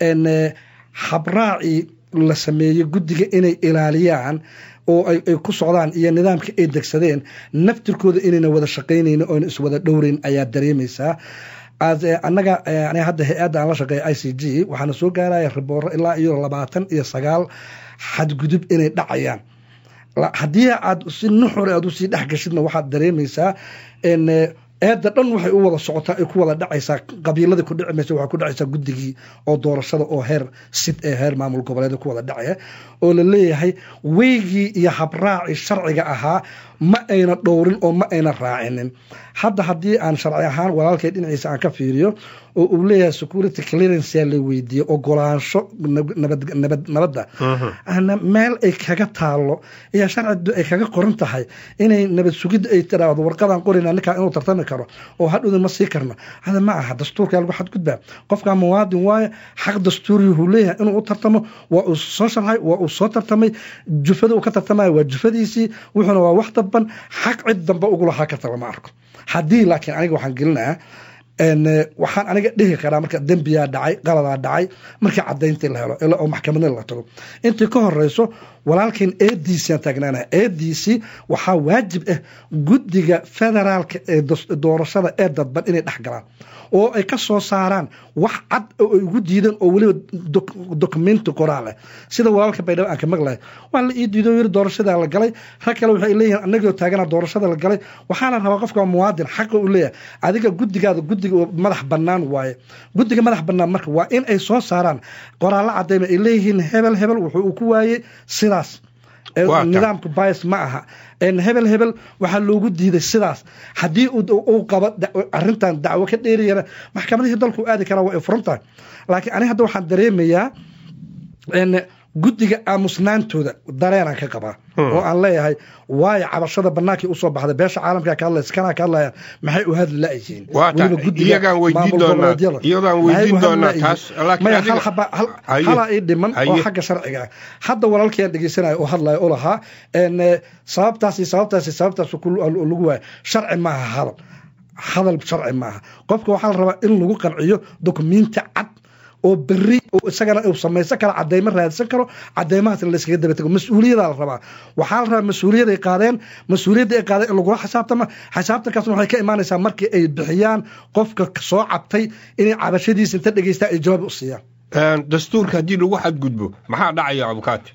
habraacii la sameeyey guddiga inay ilaaliyaan oo ay ku socdaan iyo nidaamka ay degsadeen naftirkooda inayna wada shaqaynayn oona iswada dhowreyn ayaa dareemaysaa annaga aniga hadda hay-adda aan la shaqeeya i c g waxaana soo gaaraya ribooro ilaa iyo labaatan iyo sagaal xadgudub inay dhacayaan haddii aad si nuxure aad usii dhex gashidna waxaad dareemaysaa eedda dhan waxay u wada socotaa ay ku wada dhacaysaa qabiiladii ku dhici maysa waxay ku dhacaysaa guddigii oo doorashada oo heer sid ee heer maamul goboleed ku wada dhacaya oo la leeyahay weygii iyo habraacii sharciga ahaa ma ayna dhowrin oo ma ayna raacinin hadda haddii aan sharci ahaan walaalkay dhinaciisa aan ka fiiriyo oo uu leeyahay security clearance yaa la weydiiyey ogolaansho nabadda meel ay kaga taalo iyo sharcidu ay kaga qoran tahay inay nabad sugidda ay tiraahdo warqadan qorina ninkaa inuu tartami karo oo hadhowda ma sii karno hada ma aha dastuurka lagu xadgudbaa qofkaa muwaadin waaye xaq dastuuriyuhu leeyahay inuu u tartamo waa uu soo sharxay waa uu soo tartamay jufada uu ka tartamaya waa jufadiisii wuxuuna waa wax daban xaq cid dambe ugu lahaa karta lama arko haddii laakiin aniga waxaan gelinayaa waxaan aniga dhihi karaa marka dembiyaa dhacay qaladaa dhacay markii cadayntii la helo oo maxkamadna la tago intii ka horeyso walaalkan eediisiaan taagnaana eediisii waxaa waajib ah guddiga federaalka ee doorashada ee dadban inay dhex galaan oo ay ka soo saaraan wax cad oo ay ugu diideen oo weliba dokumenti qoraal ah sida walaalka baydhabo aan ka maqlahay waa la ii diido yiri doorashadaa la galay rag kale waxay leeyihiin anagoo taagana doorashada la galay waxaana rabaa qofka muwaadin xaqa u leeyahay adiga guddigaada guddiga madax bannaan waaye guddiga madax bannaan marka waa in ay soo saaraan qoraallo cadayma ay leeyihiin hebel hebel wuxuu uu ku waayey sidaas nidaamka bias ma aha hebel hebel waxaa loogu diiday sidaas haddii uu qabo arintan dacwo ka dheeriyana maxkamadihii dalku aadi karaa waa ay furan tahay laakiin ani hadda waxaan dareemayaa guddiga aamusnaantooda dareenaan ka qabaa oo aan leeyahay waayo cabashada banaankii usoo baxday beesha caalamka ka hadlaysa kanaa ka hadlayaan maxay u hadli la-yihiin hala ii dhiman oo xagga sharciga ah hadda walaalkayaan dhegeysanaya oo hadlaya u lahaa sababtaas sababtaas sababtaas lagu waayo sharci maaha hadal hadal sharci maaha qofka waxaa la rabaa in lagu qanciyo dokumenti cad oo beri isagana uu samaysan karo cadeymo raadsan karo cadeymahaasna layskaga daba tago mas-uuliyadaa la rabaa waxaa la rabaa mas-uuliyad ay qaadeen mas-uuliyadda ay qaadeen in lagula xisaabtama xisaabtankaasna waxay ka imaanaysaa markii ay bixiyaan qofka soo cabtay inay cabashadiisa inta dhegeystaa ay jawaab u siiyaan dastuurka haddii lagu xadgudbo maxaa dhacaya abukaati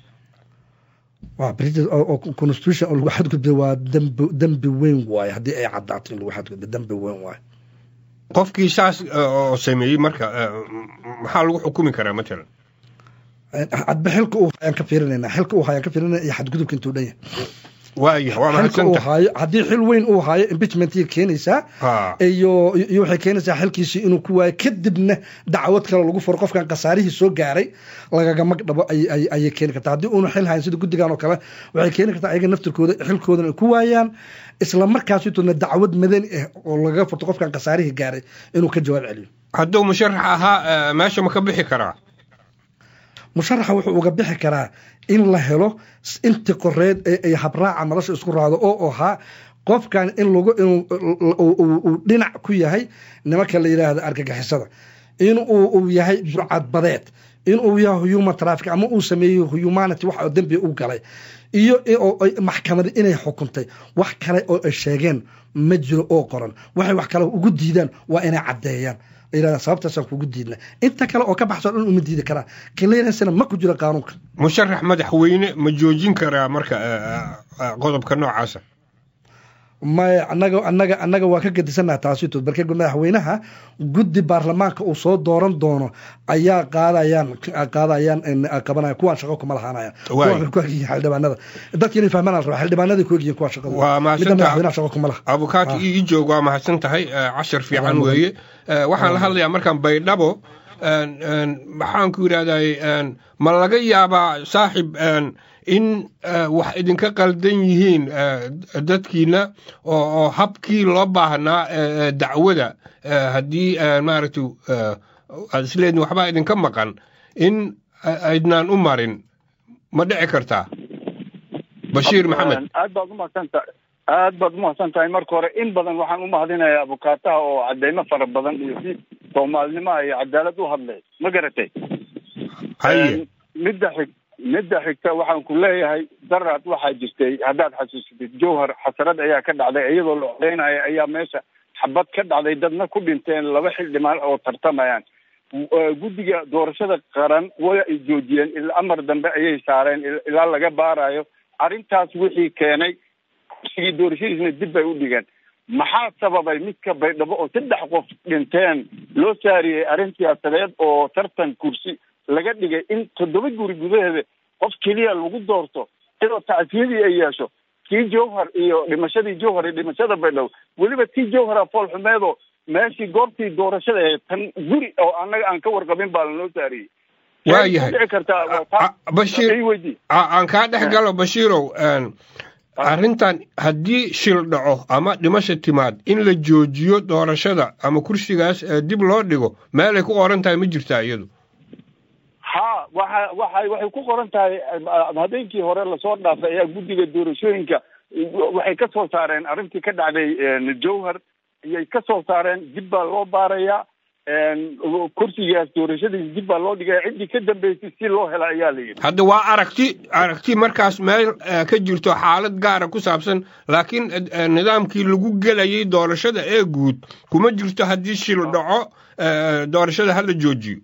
constitution oo lagu xadgudbay waa dembi weyn waaye haddii ay caddaato in lagu xadgudbo dembi weyn waaye qofkii saas oo sameeyey marka maxaa lagu xukumi karaa matalan adba xilka uu hayaan ka fiirinayna xilka uu hayaan ka fiirinayna iyo xadgudubka intuu dhan yahay waaya waa mahadsantahay haddii xil weyn uu haayo impeachmentii keenaysaa iyo iyo waxay keenaysaa xilkiisii inuu ku waayo kadibna dacwad kale lagu furo qofkan khasaarihii soo gaaray lagaga magdhabo ayay keeni kartaa haddii uuna xil hayn sida guddigan oo kale waxay keeni kartaa ayaga naftirkooda xilkoodana ay ku waayaan isla markaasituna dacwad madani ah oo lagaga furto qofkan khasaarihii gaaray inuu ka jawaab celiyo hadduu musharax ahaa meesha ma ka bixi karaa musharaxa wuxuu uga bixi karaa in la helo inti qoreed ay habraaca nolosha isku raado oo ahaa qofkan in lagu uu dhinac ku yahay nimanka la yidhaahdo argagixisada in uu yahay burcadbadeed in uu yahay human traffic ama uu sameeyo humanity wax oo dembi u galay iyo maxkamadi inay xukuntay wax kale oo ay sheegeen ma jiro oo qoran waxay wax kale ugu diidaan waa inay caddeeyaan yidhahdaa sababtaasaan kugu diidna inta kale oo ka baxso dhan uma diidi karaa clearancena ma ku jiro qaanuunka musharax madaxweyne ma joojin karaa marka qodobka noocaasa maya anaga anaga annaga waa ka gedisannaha taasito balke madaxweynaha guddi baarlamaanka uu soo dooran doono ayaa qaadayaan qaadayaan qabanaya kuwaan shaqo kuma lahaanayaan kuwa ku egyihiin xildhibaanada dadka inay fahmaan la rabaa xildhibaanaday ku egyihiin kuwa shaqada waa madaxweynaha shaqo kuma laha abukaati ii joog waa mahadsan tahay cashar fiican weeye waxaan la hadlayaa markaan baydhabo maxaan ku yidhahday ma laga yaabaa saaxib in wax idinka qaldan yihiin dadkiina oo habkii loo baahnaa dacwada haddii maaragtay aad isleedin waxbaa idinka maqan in aydnaan u marin ma dhici kartaa bashiir maxamed aad baad umahadsantahay aad baad umahadsan tahay marka hore in badan waxaan u mahadinayaa abukaataha oo cadeymo fara badan iyo si soomaalinimaha iyo cadaalad u hadlay ma garatay haye midda xig midda xigta waxaan ku leeyahay daraad waxaa jirtay haddaad xasuusatid jowhar xasarad ayaa ka dhacday iyadoo la odeynayo ayaa meesha xabad ka dhacday dadna ku dhinteen laba xildhibaan oo tartamayaan guddiga doorashada qaran way ay joojiyeen ilaa amar dambe ayay saareen ilaa laga baarayo arrintaas wixii keenay kursigii doorashadiisna dib bay u dhigeen maxaa sababay midka baydhabo oo saddex qof dhinteen loo saariyey arrin siyaasadeed oo tartan kursi laga dhigay in toddoba guri gudaheeda qof keliya lagu doorto iyadoo tacsiyadii ay yeesho tii jowhar iyo dhimashadii jowhar iyo dhimashada baydhabo weliba tii jowhara fool xumeedoo meeshii goobtii doorashada ahayd tan guri oo annaga aan ka warqabin baa lanoo saariyey waa yahay dhici kartaa bashiir weydii aan kaa dhex galo bashiirow arrintan haddii shil dhaco ama dhimasha timaad in la joojiyo doorashada ama kursigaas dib loo dhigo meelay ku qoran tahay ma jirtaa iyadu ha waxa waxa waxay ku qoran tahay habeenkii hore lasoo dhaafay ayaa guddiga doorashooyinka waxay ka soo saareen arrintii ka dhacday jowhar ayay ka soo saareen dib baa loo baarayaa kursigaas doorashadiis dib baa loo dhigaya ciddii ka dambeysay si loo hela ayaa la yidhi hadda waa aragti aragti markaas meel ka jirto xaalad gaara ku saabsan laakiin nidaamkii lagu gelayay doorashada ee guud kuma jirto haddii shil dhaco doorashada hala joojiyo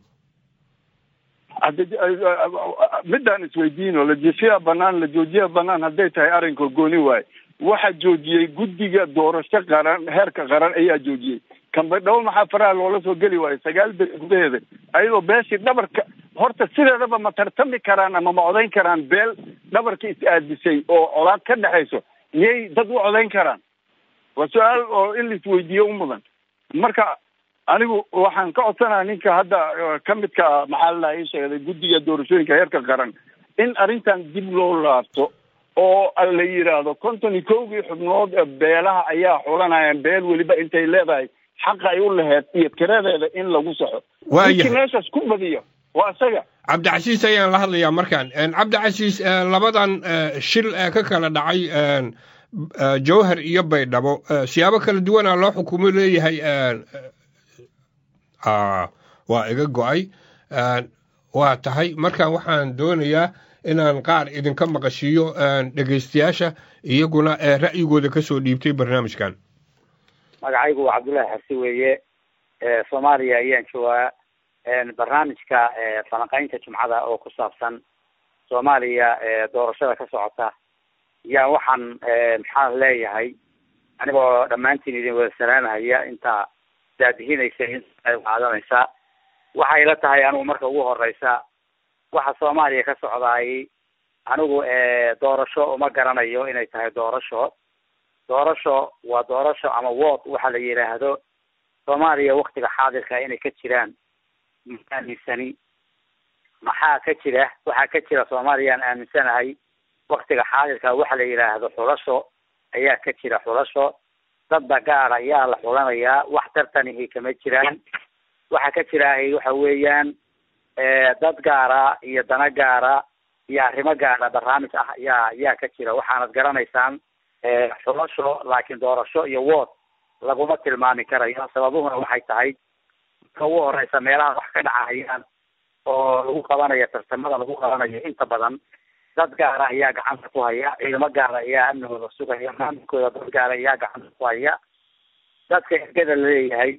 midaan isweydiino lajifiya banaan la joojiya banaan hadday tahay arrinka gooni waaye waxaa joojiyey guddiga doorasho qaran heerka qaran ayaa joojiyey kambadhawo maxaa faraha loola soo geli waayo sagaal beri gudaheeda ayadoo beeshii dhabarka horta sideedaba ma tartami karaan ama ma codayn karaan beel dhabarka is-aadisay oo colaad ka dhexayso miyay dad u codayn karaan waa su-aal oo in laisweydiiyo u mudan marka anigu waxaan ka codsanaya ninka hadda ka midka ah maxaa la ii sheegday guddiga doorashooyinka heerka qaran in arrintan dib loo laabto oo la yidhaahdo konton iyo kowgii xubnood beelaha ayaa xulanayaan beel weliba intay leedahay xaqa ay u laheed iyo tiradeeda in lagu saxo ninkii meeshaas ku badiyo waa isaga cabdicasiis ayaan la hadlayaa markaan cabdicasiis labadan shil ka kala dhacay jowhar iyo baydhabo siyaabo kala duwanaa loo xukumo leeyahay waa iga go-ay waa tahay markaan waxaan doonayaa inaan qaar idinka maqashiiyo dhegaystayaasha iyaguna ra'yigooda ka soo dhiibtay barnaamijkan magacaygu waa cabdullaahi xasi weeye soomaaliya ayaan joogaa barnaamijka falanqaynta jumcada oo ku saabsan soomaaliya doorashada ka socota yaa waxaan maxaan leeyahay anigoo dhammaantiin idin wada salaamahaya intaa daadihinaysa inta qaadanaysa waxay la tahay anigu marka ugu horeysa waxa soomaaliya ka socdaay anigu doorasho uma garanayo inay tahay doorasho doorasho waa doorasho ama wood waxa la yidhaahdo soomaaliya waktiga xaadirka inay ka jiraan ma aaminsani maxaa ka jira waxaa ka jira soomaaliyaan aaminsanahay waktiga xaadirka waxa la yidhaahdo xulasho ayaa ka jira xulasho dadba gaar ayaa la xulanayaa wax tartanihi kama jiraan waxa ka jiraahay waxa weeyaan dad gaara iyo dana gaara iyo arrimo gaara barnaamij ah ayaa ayaa ka jira waxaanad garanaysaan xulasho laakiin doorasho iyo wood laguma tilmaami karayo sababuhuna waxay tahay marka ugu horeysa meelaha wax ka dhacayaan oo lagu qabanayo tartamada lagu qabanayo inta badan dad gaara ayaa gacanta ku haya ciidamo gaara ayaa amnigooda sugaya maamulkooda dad gaara ayaa gacanta ku haya dadka ergada laleeyahay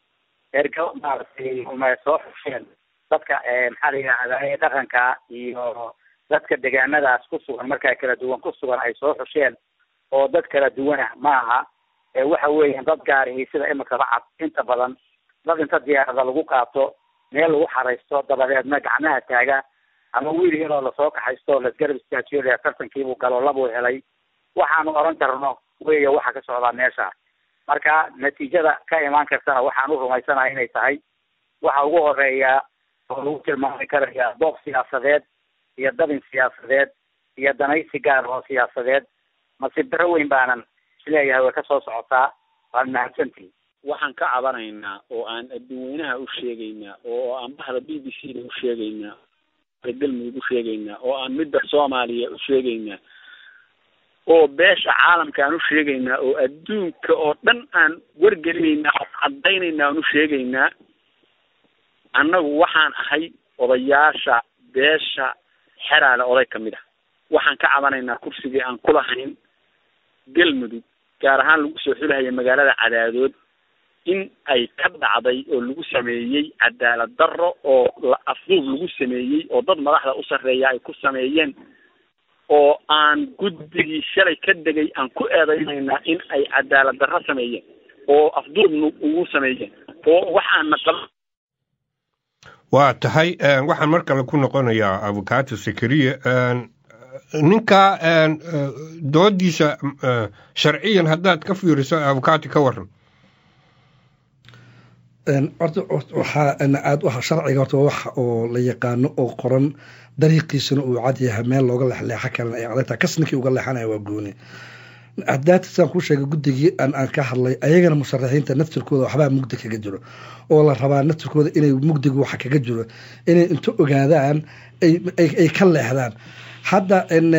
ergo maaragtay uma soo xusheen dadka maxaa la yidhahdaa dhaqanka iyo dadka deegaanadaas ku sugan markaa kala duwan ku sugan ay soo xusheen oo dad kala duwanah maaha waxa weeyaan dad gaarihi sida imika bacad inta badan dad inta diyaarada lagu qaato meel lagu xaraysto dabadeedna gacmaha taaga ama wiil yaroo lasoo kaxaysto lasgarab istaajiyo le tartankiibuu galo labuu helay waxaanu oran karno weya waxa ka socdaa meesha marka natiijada ka imaan kartana waxaan u rumaysanaha inay tahay waxa ugu horeeya oo lagu tilmaami karaya doob siyaasadeed iyo dabin siyaasadeed iyo danaysi gaar oo siyaasadeed mase bero weyn baanan isleeyahay way ka soo socotaa waad mahadsantihi waxaan ka cabanaynaa oo aan adduunweynaha u sheegaynaa oo aan bahda b b c da u sheegaynaa galmudug u sheegaynaa oo aan midda soomaaliya u sheegaynaa oo beesha caalamka aan u sheegaynaa oo adduunka oo dhan aan wargelinaynaa oo cadaynaynaa aan u sheegaynaa annagu waxaan ahay odayaasha beesha xeraale oday ka mid ah waxaan ka cabanaynaa kursigii aan ku lahayn galmudug gaar ahaan lagu soo xulahaya magaalada cadaadood in ay ka dhacday oo lagu sameeyey cadaalad darro oo afduub lagu sameeyey oo dad madaxda u sarreeya ay ku sameeyeen oo aan guddigii shalay ka degay aan ku eedaynaynaa in ay cadaalad darro sameeyeen oo afduubna ugu sameeyeen oo waxaana qaba waa tahay waxaan mar kale ku noqonayaa abukato sakariya ninka doodiisa sharciyan haddaad ka fiiriso abukaati ka waran horta waxaa aad sharciga horta waa wax oo la yaqaano oo qoran dariiqiisana uu cad yahay meel looga leexleexa karan ay adagtaa kasninkii uga leexanaya waa gooni hadaata sidaan kuu sheegay guddigii aan aan ka hadlay ayagana musharaxiinta naftirkooda waxbaa mugdi kaga jiro oo la rabaa naftirkooda inay mugdiga waxa kaga jiro inay inta ogaadaan ay ka leexdaan hadda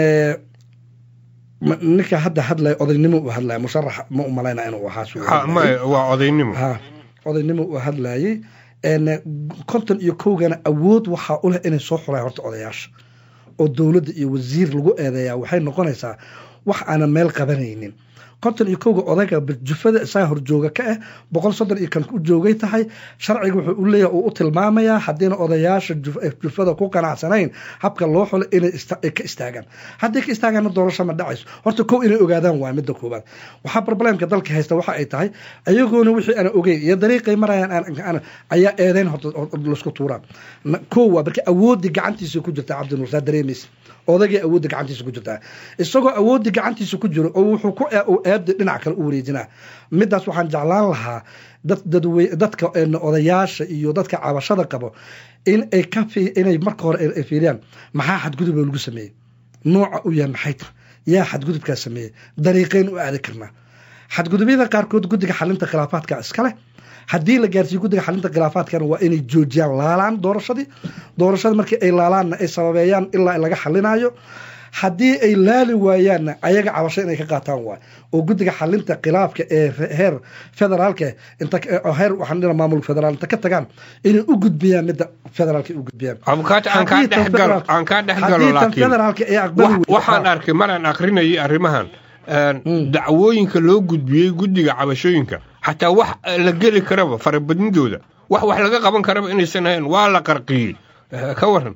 ninka hadda hadlaya odaynimo uu hadlaya musharax ma umalayna inuu ahaa waa odaynimo ha odaynimo uu hadlayay konton iyo kowgana awood waxaa u leh inay soo xuraan horta odayaasha oo dowladda iyo wasiir lagu eedeeyaa waxay noqonaysaa wax aanan meel qabanaynin konton iyo kowga odayga jufada isaa horjooga ka ah boqol soddon iyo kan u joogay tahay sharciga wuxuu u leeyahay uu u tilmaamayaa haddiina odayaasha jufada ku qanacsanayn habka loo xulo inay ka istaagaan hadday ka istaagaanna doorasho ma dhacayso horta kow inay ogaadaan waa midda koobaad waxaa problemka dalka haysta waxa ay tahay ayagoona wixii ana ogeyn iyo dariiqay marayaan ayaa eedeyn horta laisku tuuraan kow waa marka awoodii gacantiisa ku jirta cabdinuur saa dareemaysa odaygii awoodda gacantiisa ku jirtaa isagoo awoodda gacantiisa ku jiro oo wuxuu ku eebdi dhinac kale u wareejinaa midaas waxaan jeclaan lahaa dadka odayaasha iyo dadka cabashada qabo in ay ka inay marka hore ay fiiriyaan maxaa xadgudub lagu sameeyey nooca u yahay maxay ta yaa xadgudubkaa sameeyey dariiqeyn u aadi karnaa xadgudubyada qaarkood guddiga xalinta khilaafaadka iska leh haddii la gaarsiiyo guddiga xalinta khilaafaadkana waa inay joojiyaan laalaan doorashadii doorashada markii ay laalaanna ay sababeeyaan ilaa laga xalinayo haddii ay laali waayaanna ayaga cabasho inay ka qaataan waay oo guddiga xalinta khilaafka ee heer federaalka heer waxaan dhina maamulka federaal inta ka tagaan inay u gudbiyaan midda federaalka u gudbiyaan abukaati aan kaa dhexgalo aan kaa dhexgalo laakiin federaalka ee aqbali waxaan arkay maraan akrinayay arrimahan dacwooyinka loo gudbiyey guddiga cabashooyinka xataa wax la geli karaba farabadnidooda wax wax laga qaban karaba inaysan ahayn waa la qarqiyey ka waran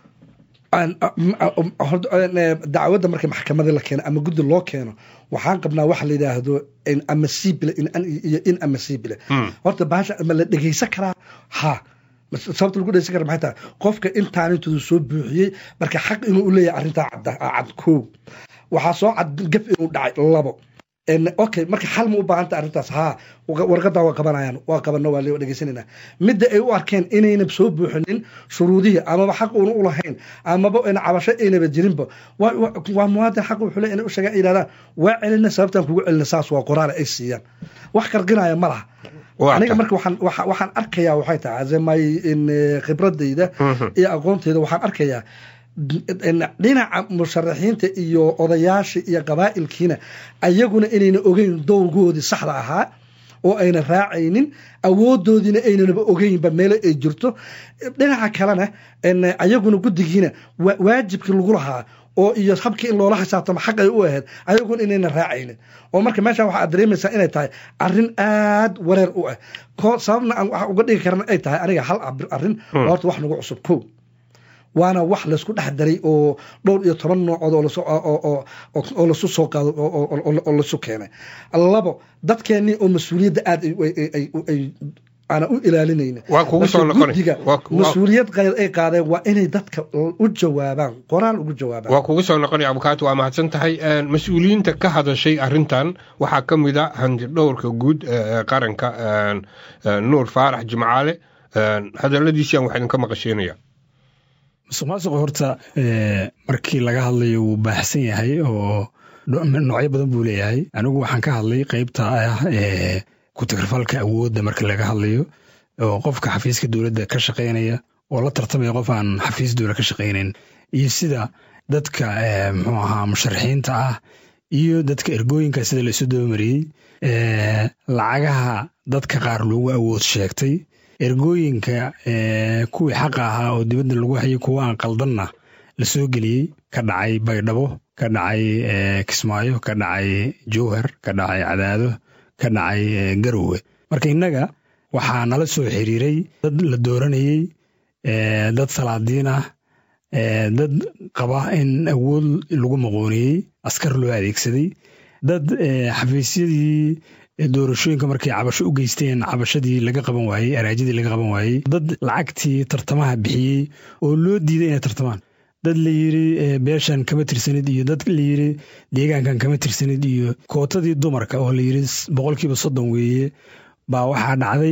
dacwadda marka maxkamadii la keeno ama guddi loo keeno waxaan qabnaa waxa la yidhaahdo ama siibile iyo in ama siibile horta bahasha ma la dhegeysan karaa ha sababta lagu dhegeysan kara maxay tahay qofka intaan intoodu soo buuxiyey marka xaq inuu u leeyahay arrintaa cad koow waxaa soo cad gaf inuu dhacay labo okay marka xal ma u baahanta arrintaas haa warqadaa waa qabanayaan waa qabano waa dhegeysanayna midda ay u arkeen inayna soo buuxinin shuruudihii amaba xaq uuna u lahayn amaba ina cabasho aynaba jirinba waa muwaadin xaq wuxuu le inay u sheegaan yidhahdaan waa celina sababtaan kugu celina saas waa qoraale ay siiyaan wax qarqinaya ma laha aniga marka waxaan waxaan arkayaa waxay tahay azemay khibradayda iyo aqoonteyda waxaan arkayaa dhinaca musharaxiinta iyo odayaasha iyo qabaa'ilkiina ayaguna inayna ogeyn dowrgoodii saxda ahaa oo ayna raacaynin awoodoodiina aynanaba ogeynba meelo ay jirto dhinaca kalena ayaguna guddigiina waajibkii lagu lahaa oo iyo habkii in loola xisaabtamo xaq ay u ahayd ayaguna inayna raacaynin oo marka meesha waxaad dareemaysaa inay tahay arrin aad wareer u ah sababna aan waxa uga dhigi karana ay tahay aniga hal arrin horta wax nagu cusub kow waana wax laysku dhex daray oo dhowr iyo toban noocood oo lasu soo qaado oo lasu keenay labo dadkeenii oo mas-uuliyadda aad aana u ilaalinayna guddiga mas-uuliyad ay qaadeen waa inay dadka u jawaabaan qoraal ugu jawaabaan waa kugu soo noqonaya abukaati waa mahadsan tahay mas-uuliyiinta ka hadashay arrintan waxaa ka mid a handidhowrka guud ee qaranka nuur faarax jimcaale hadaladiisian waxaa idinka maqasheenaya musuq maasuqa horta markii laga hadlayo wuu baaxsan yahay oo noocyo badan buu leeyahay anigu waxaan ka hadlay qeybta ah ku-tagrifalka awoodda marka laga hadlayo oo qofka xafiiska dowladda ka shaqaynaya oo la tartamaya qof aan xafiis dowla ka shaqaynayn iyo sida dadka muxuu ahaa musharaxiinta ah iyo dadka ergooyinka sida laisu dabamariyey lacagaha dadka qaar loogu awood sheegtay ergooyinka kuwii xaqa ahaa oo dibadda lagu hayay kuwa aan qaldanna la soo geliyey ka dhacay baydhabo ka dhacay kismaayo ka dhacay jowhar ka dhacay cadaado ka dhacay garowe marka innaga waxaa nala soo xiriiray dad la dooranayey dad salaadiin ah dad qaba in awood lagu maqooniyey askar loo adeegsaday dad xafiisyadii doorashooyinka markay cabasho u geysteen cabashadii laga qaban waayey araajadii laga qaban waayey dad lacagtii tartamaha bixiyey oo loo diiday inay tartamaan dad la yiri beeshan kama tirsanid iyo dad la yiri deegaankan kama tirsanid iyo kootadii dumarka oo la yiri boqolkiiba soddon weeye baa waxaa dhacday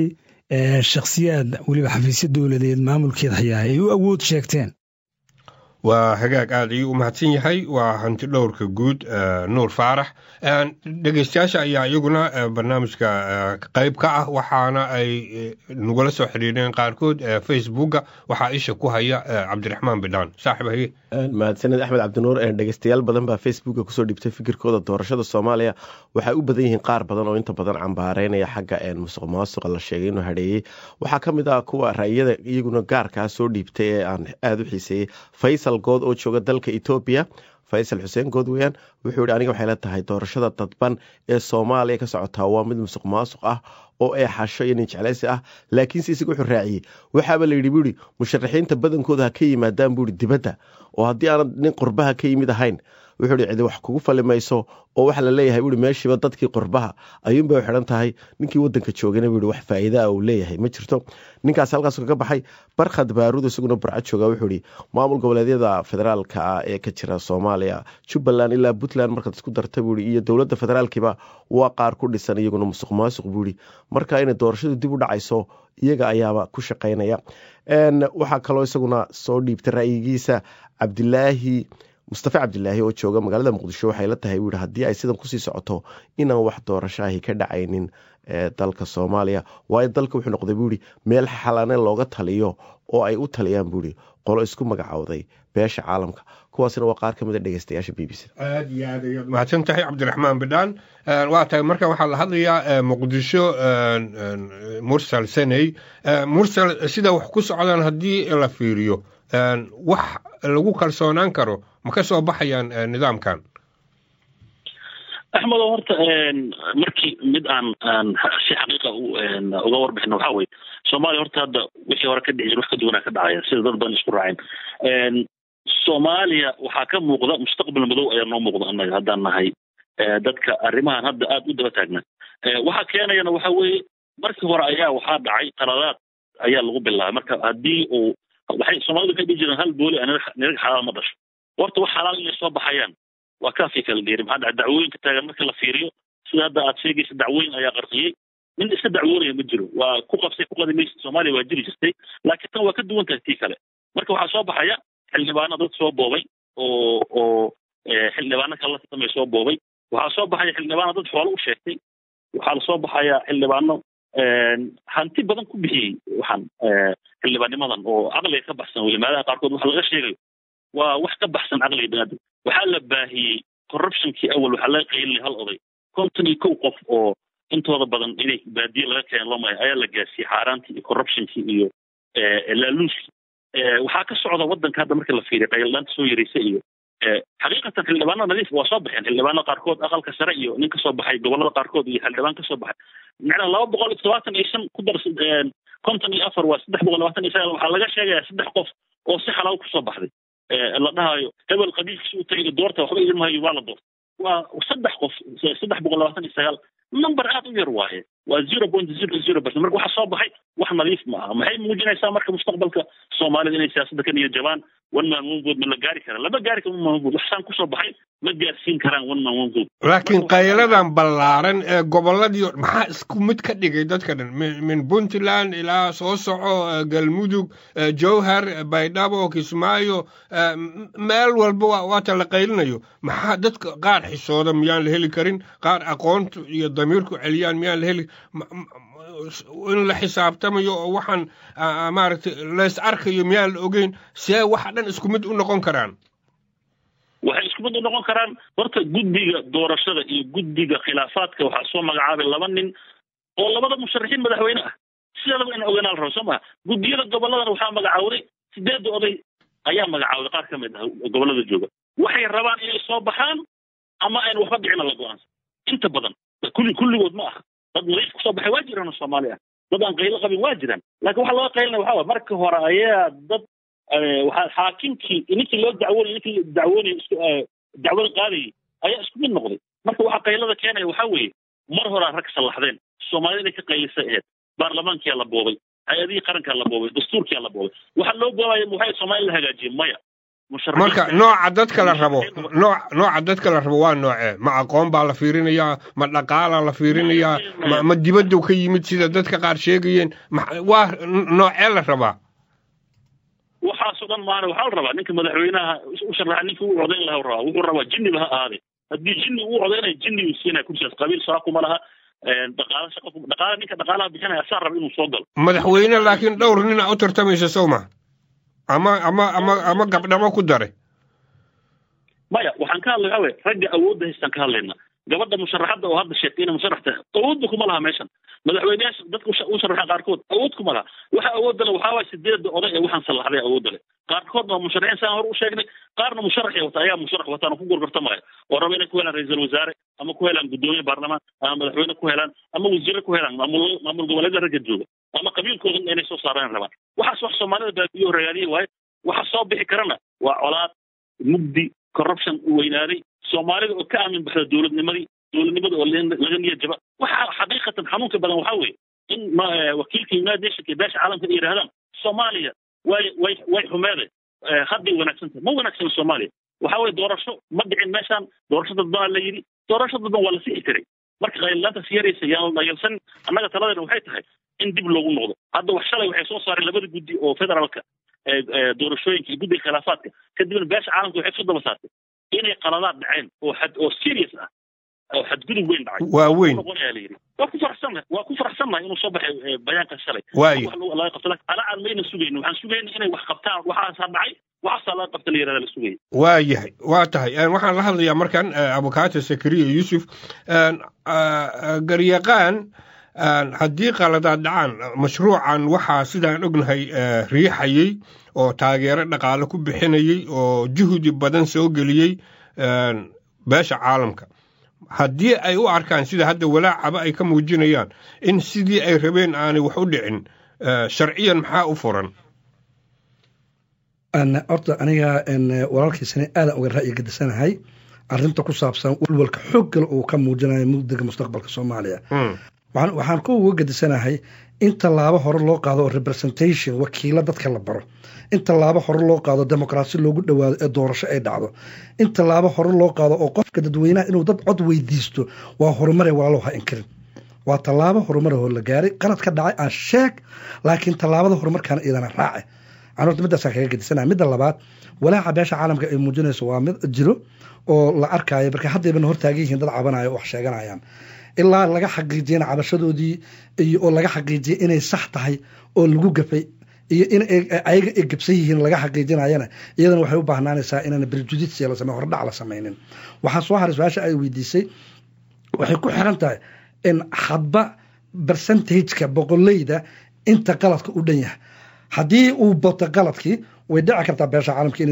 shakhsiyaad weliba xafiisyo dowladeed maamulkeed hayaa ay u awood sheegteen waa hagaag aad ayuu u mahadsan yahay waa hanti dhowrka guud nuur faarax dhegeystayaasha ayaa iyaguna barnaamijka qayb ka ah waxaana ay nagula soo xiriireen qaarkood facebooka waxaa isha ku haya cabdiraxmaan bidhaan saaxib haye mahadsaned axmed cabdinuur dhegeystayaal badan baa facebooka kusoo dhibtay fikirkooda doorashada soomaaliya waxay u badan yihiin qaar badan oo inta badan cambaareynaya xagga musuq maasuqa la sheegay inuu hareeyey waxaa ka mid ah kuwa ra'yada iyaguna gaarkaa soo dhiibtay ee aan aada u xiiseeyey faysal good oo jooga dalka etoobiya faysal xuseen good weyaan wuxuu yihi aniga waxay la tahay doorashada dadban ee soomaaliya ka socotaa waa mid musuq maasuq ah oo ee xasho iyo nin jeclaysi ah laakiinse isaga wuxuu raaciyey waxaaba la yidhi buuhi musharaxiinta badankooda ha ka yimaadaan buuhi dibadda oo haddii aanad nin qurbaha ka yimid ahayn wuxuu hi cidi wax kugu fali mayso oo waxa la leeyahay buui meeshiiba dadkii qurbaha ayuunbay u xidhan tahay ninkii wadanka joogana buui wax faa'iida ah uu leeyahay ma jirto ninkaas halkaas kaga baxay barkhad baaruud isaguna burco jooga wuxuu ihi maamul goboleedyada federaalka ah ee ka jira soomaaliya jubbaland ilaa puntland markaad isku darta buui iyo dowladda federaalkiiba waa qaar ku dhisan iyaguna musuq maasuq buui marka inay doorashadu dib u dhacayso iyaga ayaaba ku shaqaynaya waxaa kaloo isaguna soo dhiibtay ra'yigiisa cabdilaahi mustafe cabdilaahi oo jooga magaalada muqdisho waxay la tahay buu yihi haddii ay sidan kusii socoto inaan wax doorashaahi ka dhacaynin dalka soomaaliya waayo dalka wuxuu noqday buu yihi meel xalane looga taliyo oo ay u taliyaan buu yihi qolo isku magacowday beesha caalamka kuwaasina waa qaar ka mid a dhegeystayaasha b b c aad iyo aad ayaad mahadsan tahay cabdiraxmaan bidhaan waa tahay marka waxaa la hadlayaa muqdisho mursal saney mursal sida wax ku socdaan haddii la fiiriyo wax lagu kalsoonaan karo ma ka soo baxayaan nidaamkan axmedo horta markii mid aan aan si xaqiiqa uga warbixino waxaa weye soomaaliya horta hadda wixii hore ka dhici jir wax ka duwanaa ka dhacaya sida dad badan isku raaceen soomaaliya waxaa ka muuqda mustaqbal madow ayaa noo muuqda annaga haddaan nahay dadka arrimahan hadda aada u daba taagna waxaa keenayana waxa weeye markii hore ayaa waxaa dhacay qaladaad ayaa lagu bilaabay marka haddii uu waxay soomaalidu waxay dhihi jireen hal booli niraga xalaal ma dhasho horta wax xalaal inay soo baxayaan waa kaafii kala dheeri maxaa dhaca dacwooyinka taagan marka la fiiriyo sida hadda aad sheegaysa dacwooyin ayaa qarqiyey nin iska dacwoonaya ma jiro waa ku qabsay ku qadi maysa soomaaliya waa jiri jirtay laakiin tan waa ka duwan tahay tii kale marka waxaa soo baxaya xildhibaano dad soo boobay oo oo xildhibaano kale la tartamay soo boobay waxaa soo baxaya xildhibaano dad xoolo u sheegtay waxaa lasoo baxaya xildhibaano hanti badan ku bixiyey waxaan xildhibaannimadan oo caqliga ka baxsan welimaadaha qaarkood waxa laga sheegayo waa wax ka baxsan caqliga biniaadam waxaa la baahiyey corruptionkii awal waxaa laga qaylinay hal oday konton iyo kow qof oo intooda badan inay baadiye laga keen lomaya ayaa la gaarsiiyey xaaraantii iyo corruptionkii iyo laaluuskii waxaa ka socda waddanka hadda marka la fiiriya qayldhaanta soo yaraysa iyo xaqiiqatan xildhibaano nadiif waa soo baxeen xildhibaano qaarkood aqalka sare iyo nin kasoo baxay gobolada qaarkood iyo xildhibaan kasoo baxay macnaa laba boqol iyo todobaatan iyo shan ku dar konton iyo afar waa saddex boqol labaatan iyo sagaal waxaa laga sheegayaa saddex qof oo si xalaal kusoo baxday la dhahayo hebel qabiilkiisa u tagay doorta waxba idin mahayo waa la doorta waa saddex qof saddex boqol labaatan iyo sagaal number aad u yar waaye waa zero point zero zero percent marka waxaa soo baxay wax nadiif ma aha maxay muujinaysaa marka mustaqbalka soomaalida inay siyaasadda ka niyo jabaan one man one vote ma la gaari karaa lama gaari karo one man one vote waxsaan kusoo baxay ma gaarsiin karaan one man one vote laakiin qayladan ballaaran ee gobolladii maxaa isku mid ka dhigay dadka dhan min puntland ilaa soo soco galmudug jowhar baydhabo kismaayo meel walba waata la qaylinayo maxaa dadka qaar xisooda miyaan la heli karin qaar aqoonta iyo damiirku celiyaan miyaan la heli in la xisaabtamayo oo waxaan maaragtay lays arkayo miyaan la ogeyn see waxa dhan isku mid u noqon karaan waxay isku mid u noqon karaan horta guddiga doorashada iyo guddiga khilaafaadka waxaa soo magacaabay laba nin oo labada musharaxiin madaxweyne ah sideedaba in ogeynaa la rabo soo maha guddiyada gobolladana waxaa magacaawday sideedda oday ayaa magacaawday qaar ka mid ah gobollada jooga waxay rabaan inay soo baxaan ama ayna waxba dhicina la go-aansan inta badan kulli kulligood ma aha dad nadiif kusoo baxay waa jiraan oo soomaali ah dad aan qaylo qabin waa jiraan laakiin waxa laga qaylinaya waxaa waay marka hore ayaa dad waxaa xaakimkii ninkii loo dacwoonay ninkii dacwoonay isku dacwada qaadayay ayaa isku mid noqday marka waxaa qaylada keenaya waxaa weeye mar horaa rag sallaxdeen soomaalida inay ka qaylisay aheyd baarlamaankiyaa la boobay hay-adihii qarankaa la boobay dastuurkiyaa la boobay waxaa loo boobaya waxay soomaali la hagaajiyey maya marka nooca dadka la rabo noo nooca dadka la rabo waa noocee ma aqoon baa la fiirinayaa ma dhaqaalaa la fiirinayaa ma ma dibaddu ka yimid sida dadka qaar sheegayeen waa noocee la rabaa waxaasoo dhan maana waxaa la rabaa ninka madaxweynaha u sharaxa ninka u codayn laha rabaa wuxuu rabaa jinniba ha ahaade haddii jinni uu codaynaya jinni uu siinaya kursigaas qabiil saakuma laha dhaqaala shaqa dhaqaala ninka dhaqaalaha bixinaya asaa raba inuu soo galo madaxweyne laakiin dhowr nin a u tartamaysa sow ma ama ama ama ama gabdhamo ku daray maya waxaan ka hadlay waxa ragga awoodda haystaan ka hadlayna gabadha musharaxadda oo hadda sheegtay inay musharax tahay awoodba kuma laha meeshan madaxweyneyaasha dadka u sharaxa qaarkood awood kuma laha waxa awoodda le waxaa waay sideedda oday ee waxaan sallaxday awoodda le qaarkoodna waa musharaxiin saan hore u sheegnay qaarna musharaxay wata ayaa musharax wataan oo ku gorgortamaya oo raba inay ku helaan ra-iisul wasaare ama ku helaan guddoomiye baarlamaan ama madaxweyne ku helaan ama wasiire ku helaan maamul maamul goboleeda ragga jooga ama qabiilkooda inay soo saaraan rabaan waxaas wax soomaalida baabiyo ragaaliye waaye waxa soo bixi karana waa colaad mugdi corruption u weynaaday soomaalida oo ka aamin baxda dowladnimadii dowladnimada oo laga niyad jaba waxa xaqiiqatan xanuunka badan waxaa weeye in wakiilka united nationka beesha caalamka ay yidhahdaan soomaaliya way way way xumeede hadday wanaagsan tahay ma wanaagsan soomaaliya waxa weye doorasho ma dhicin meeshaan doorasho dadbaa la yidhi doorasho dadban waa la sixi karay marka qaylilaantaas yaraysa yaan dhayalsan annaga taladeena waxay tahay in dib loogu noqdo hadda wax shalay waxay soo saareen labada guddi oo federaalka doorashooyinka iyo guddiga khilaafaadka kadibna beesha caalamka waxay isu daba saartay inay qaladaad dhaceen oo xad oo serious ah oo xadgudub weyn dhacay waa weyn noqonayaa la yidhi waa ku faraxsannahay waa ku faraxsannahay inuu soo baxay bayaanka shalay waayo wax laga qabto laakiin ala aan mayna sugayno waxaan sugayna inay wax qabtaan waxaasaa dhacay waxaasaa laga qabta la yidhahda la sugaya waa yahay waa tahay waxaan la hadlayaa markan abukaata sakariya yuusuf garyaqaan haddii qaladaad dhacaan mashruucan waxaa sidaan ognahay riixayey oo taageero dhaqaale ku bixinayey oo juhdi badan soo geliyey beesha caalamka haddii ay u arkaan sida hadda walaacaba ay ka muujinayaan in sidii ay rabeen aanay wax u dhicin sharciyan maxaa u furan horta aniga walaalkiisana aadan uga ra'yi gadisanahay arinta ku saabsan walwalka xooggale uu ka muujinayo mugdiga mustaqbalka soomaaliya waxaan ku uga gadisanahay in tallaabo hore loo qaado oo representation wakiilo dadka la baro in tallaabo hore loo qaado demokrasi loogu dhowaado ee doorasho ay dhacdo in tallaabo hore loo qaado oo qofka dadweynaha inuu dad cod weydiisto waa horumare walaalow ha inkirin waa tallaabo horumar oo la gaaray qalad ka dhacay aan sheeg laakiin tallaabada horumarkaana iyadana raace aan horta midaasaan kaga gadisanaha midda labaad walaaca beesha caalamka ay muujinayso waa mid jiro oo la arkaayo marka haddayban hortaagan yihiin dad cabanayo oo wax sheeganayaan ilaa laga xaqiijiyana cabashadoodii iyo oo laga xaqiijiyay inay sax tahay oo lagu gafay iyo in ayaga ay gabsan yihiin laga xaqiijinayana iyadana waxay u baahnaanaysaa inaan berjudisia la samey hordhac la samaynin waxaa soo haray su-aasha ay weydiisay waxay ku xiran tahay in hadba percentageka boqoleyda inta qaladka u dhan yahay haddii uu bato qaladkii way dhici kartaa beesha caalamka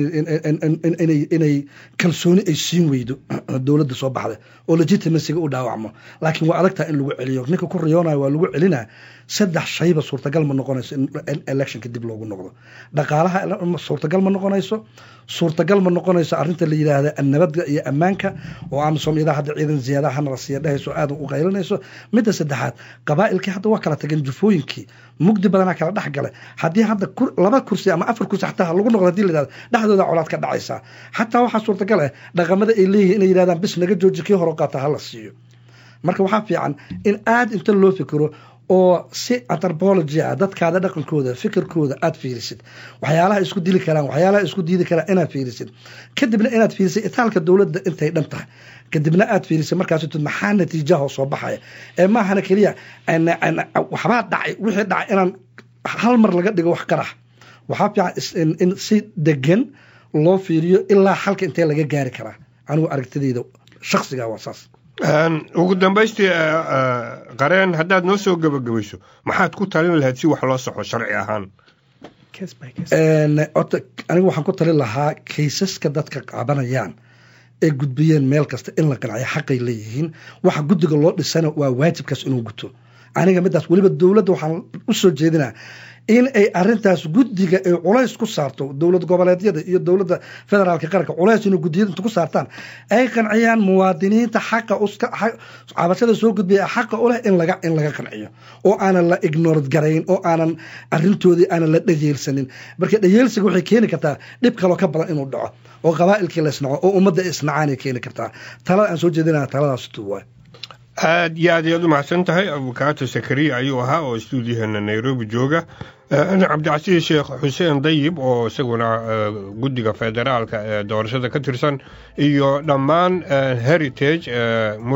inay kalsooni ay siin weydo dowladda soo baxda oo legitimacyga u dhaawacmo laakiin waa adagtaa in lagu celiyo ninka ku riyoonayo waa lagu celinaa saddex shayba suurtagal ma noqonayso in electionka dib loogu noqdo dhaqaalaha suurtagal ma noqonayso suurtagal ma noqonayso arrinta la yidhaahda nabadda iyo ammaanka oo amisom iyadaa hadda ciidan ziyaadaha hana la siiya dhehayso aadan u qaylinayso midda saddexaad qabaa'ilkii hadda waa kala tageen jufooyinkii mugdi badanaa kala dhex gale haddii hadda laba kursi ama afar kursi xataa lagu noqdo hadii la yidhahdo dhexdooda colaad ka dhacaysaa xataa waxaa suurtagal ah dhaqamada ay leeyihin inay yidhahdaan bis naga jooji kii hore qaata ha la siiyo marka waxaa fiican in aada inta loo fikiro oo si anthropology ah dadkaada dhaqankooda fikirkooda aad fiirisid waxyaalaha isku dili karaan waxyaalaha isku diidi karaan inaad fiirisid kadibna inaad fiirisid itaalka dowladda intay dhan tahay kadibna aad fiirisid markaas tud maxaa natiijaha soo baxaya ee maahana keliya waxbaa dhacay wixii dhacay inaan hal mar laga dhigo wax qarax waxaa fiican in si degan loo fiiriyo ilaa xalka intee laga gaari karaa anigu aragtidayda shaksiga waa saas ugu dambaystii qareen haddaad noo soo gebagabayso maxaad ku talin lahayd si wax loo soxo sharci ahaan ota anigu waxaan ku talin lahaa kaysaska dadka qabanayaan ee gudbiyeen meel kasta in la qanciyo xaqay leeyihiin waxa guddiga loo dhisana waa waajibkaas inuu guto aniga midaas weliba dowladda waxaan u soo jeedinaa in ay arintaas guddiga ay culays ku saarto dowlad goboleedyada iyo dowladda federaalka qaranka culays inay guddiyada inta ku saartaan ay qanciyaan muwaadiniinta xaqa cabashada soo gudbiya xaqa u leh in laga in laga qanciyo oo aanan la ignored garayn oo aanan arintoodii aanan la dhayeelsanin marka dhayeelsiga waxay keeni kartaa dhib kaloo ka badan inuu dhaco oo qabaa'ilkii la isnaco oo ummadda isnacaanay keeni kartaa talada aan soo jeedinaya taladaas tu waay aad iyo aad ayaad u mahadsan tahay abukaato sakariya ayuu ahaa oo stuudiyaheena nairobi jooga cabdicasiis sheekh xuseen dayib oo isaguna guddiga federaalka ee doorashada ka tirsan iyo dhammaan heritage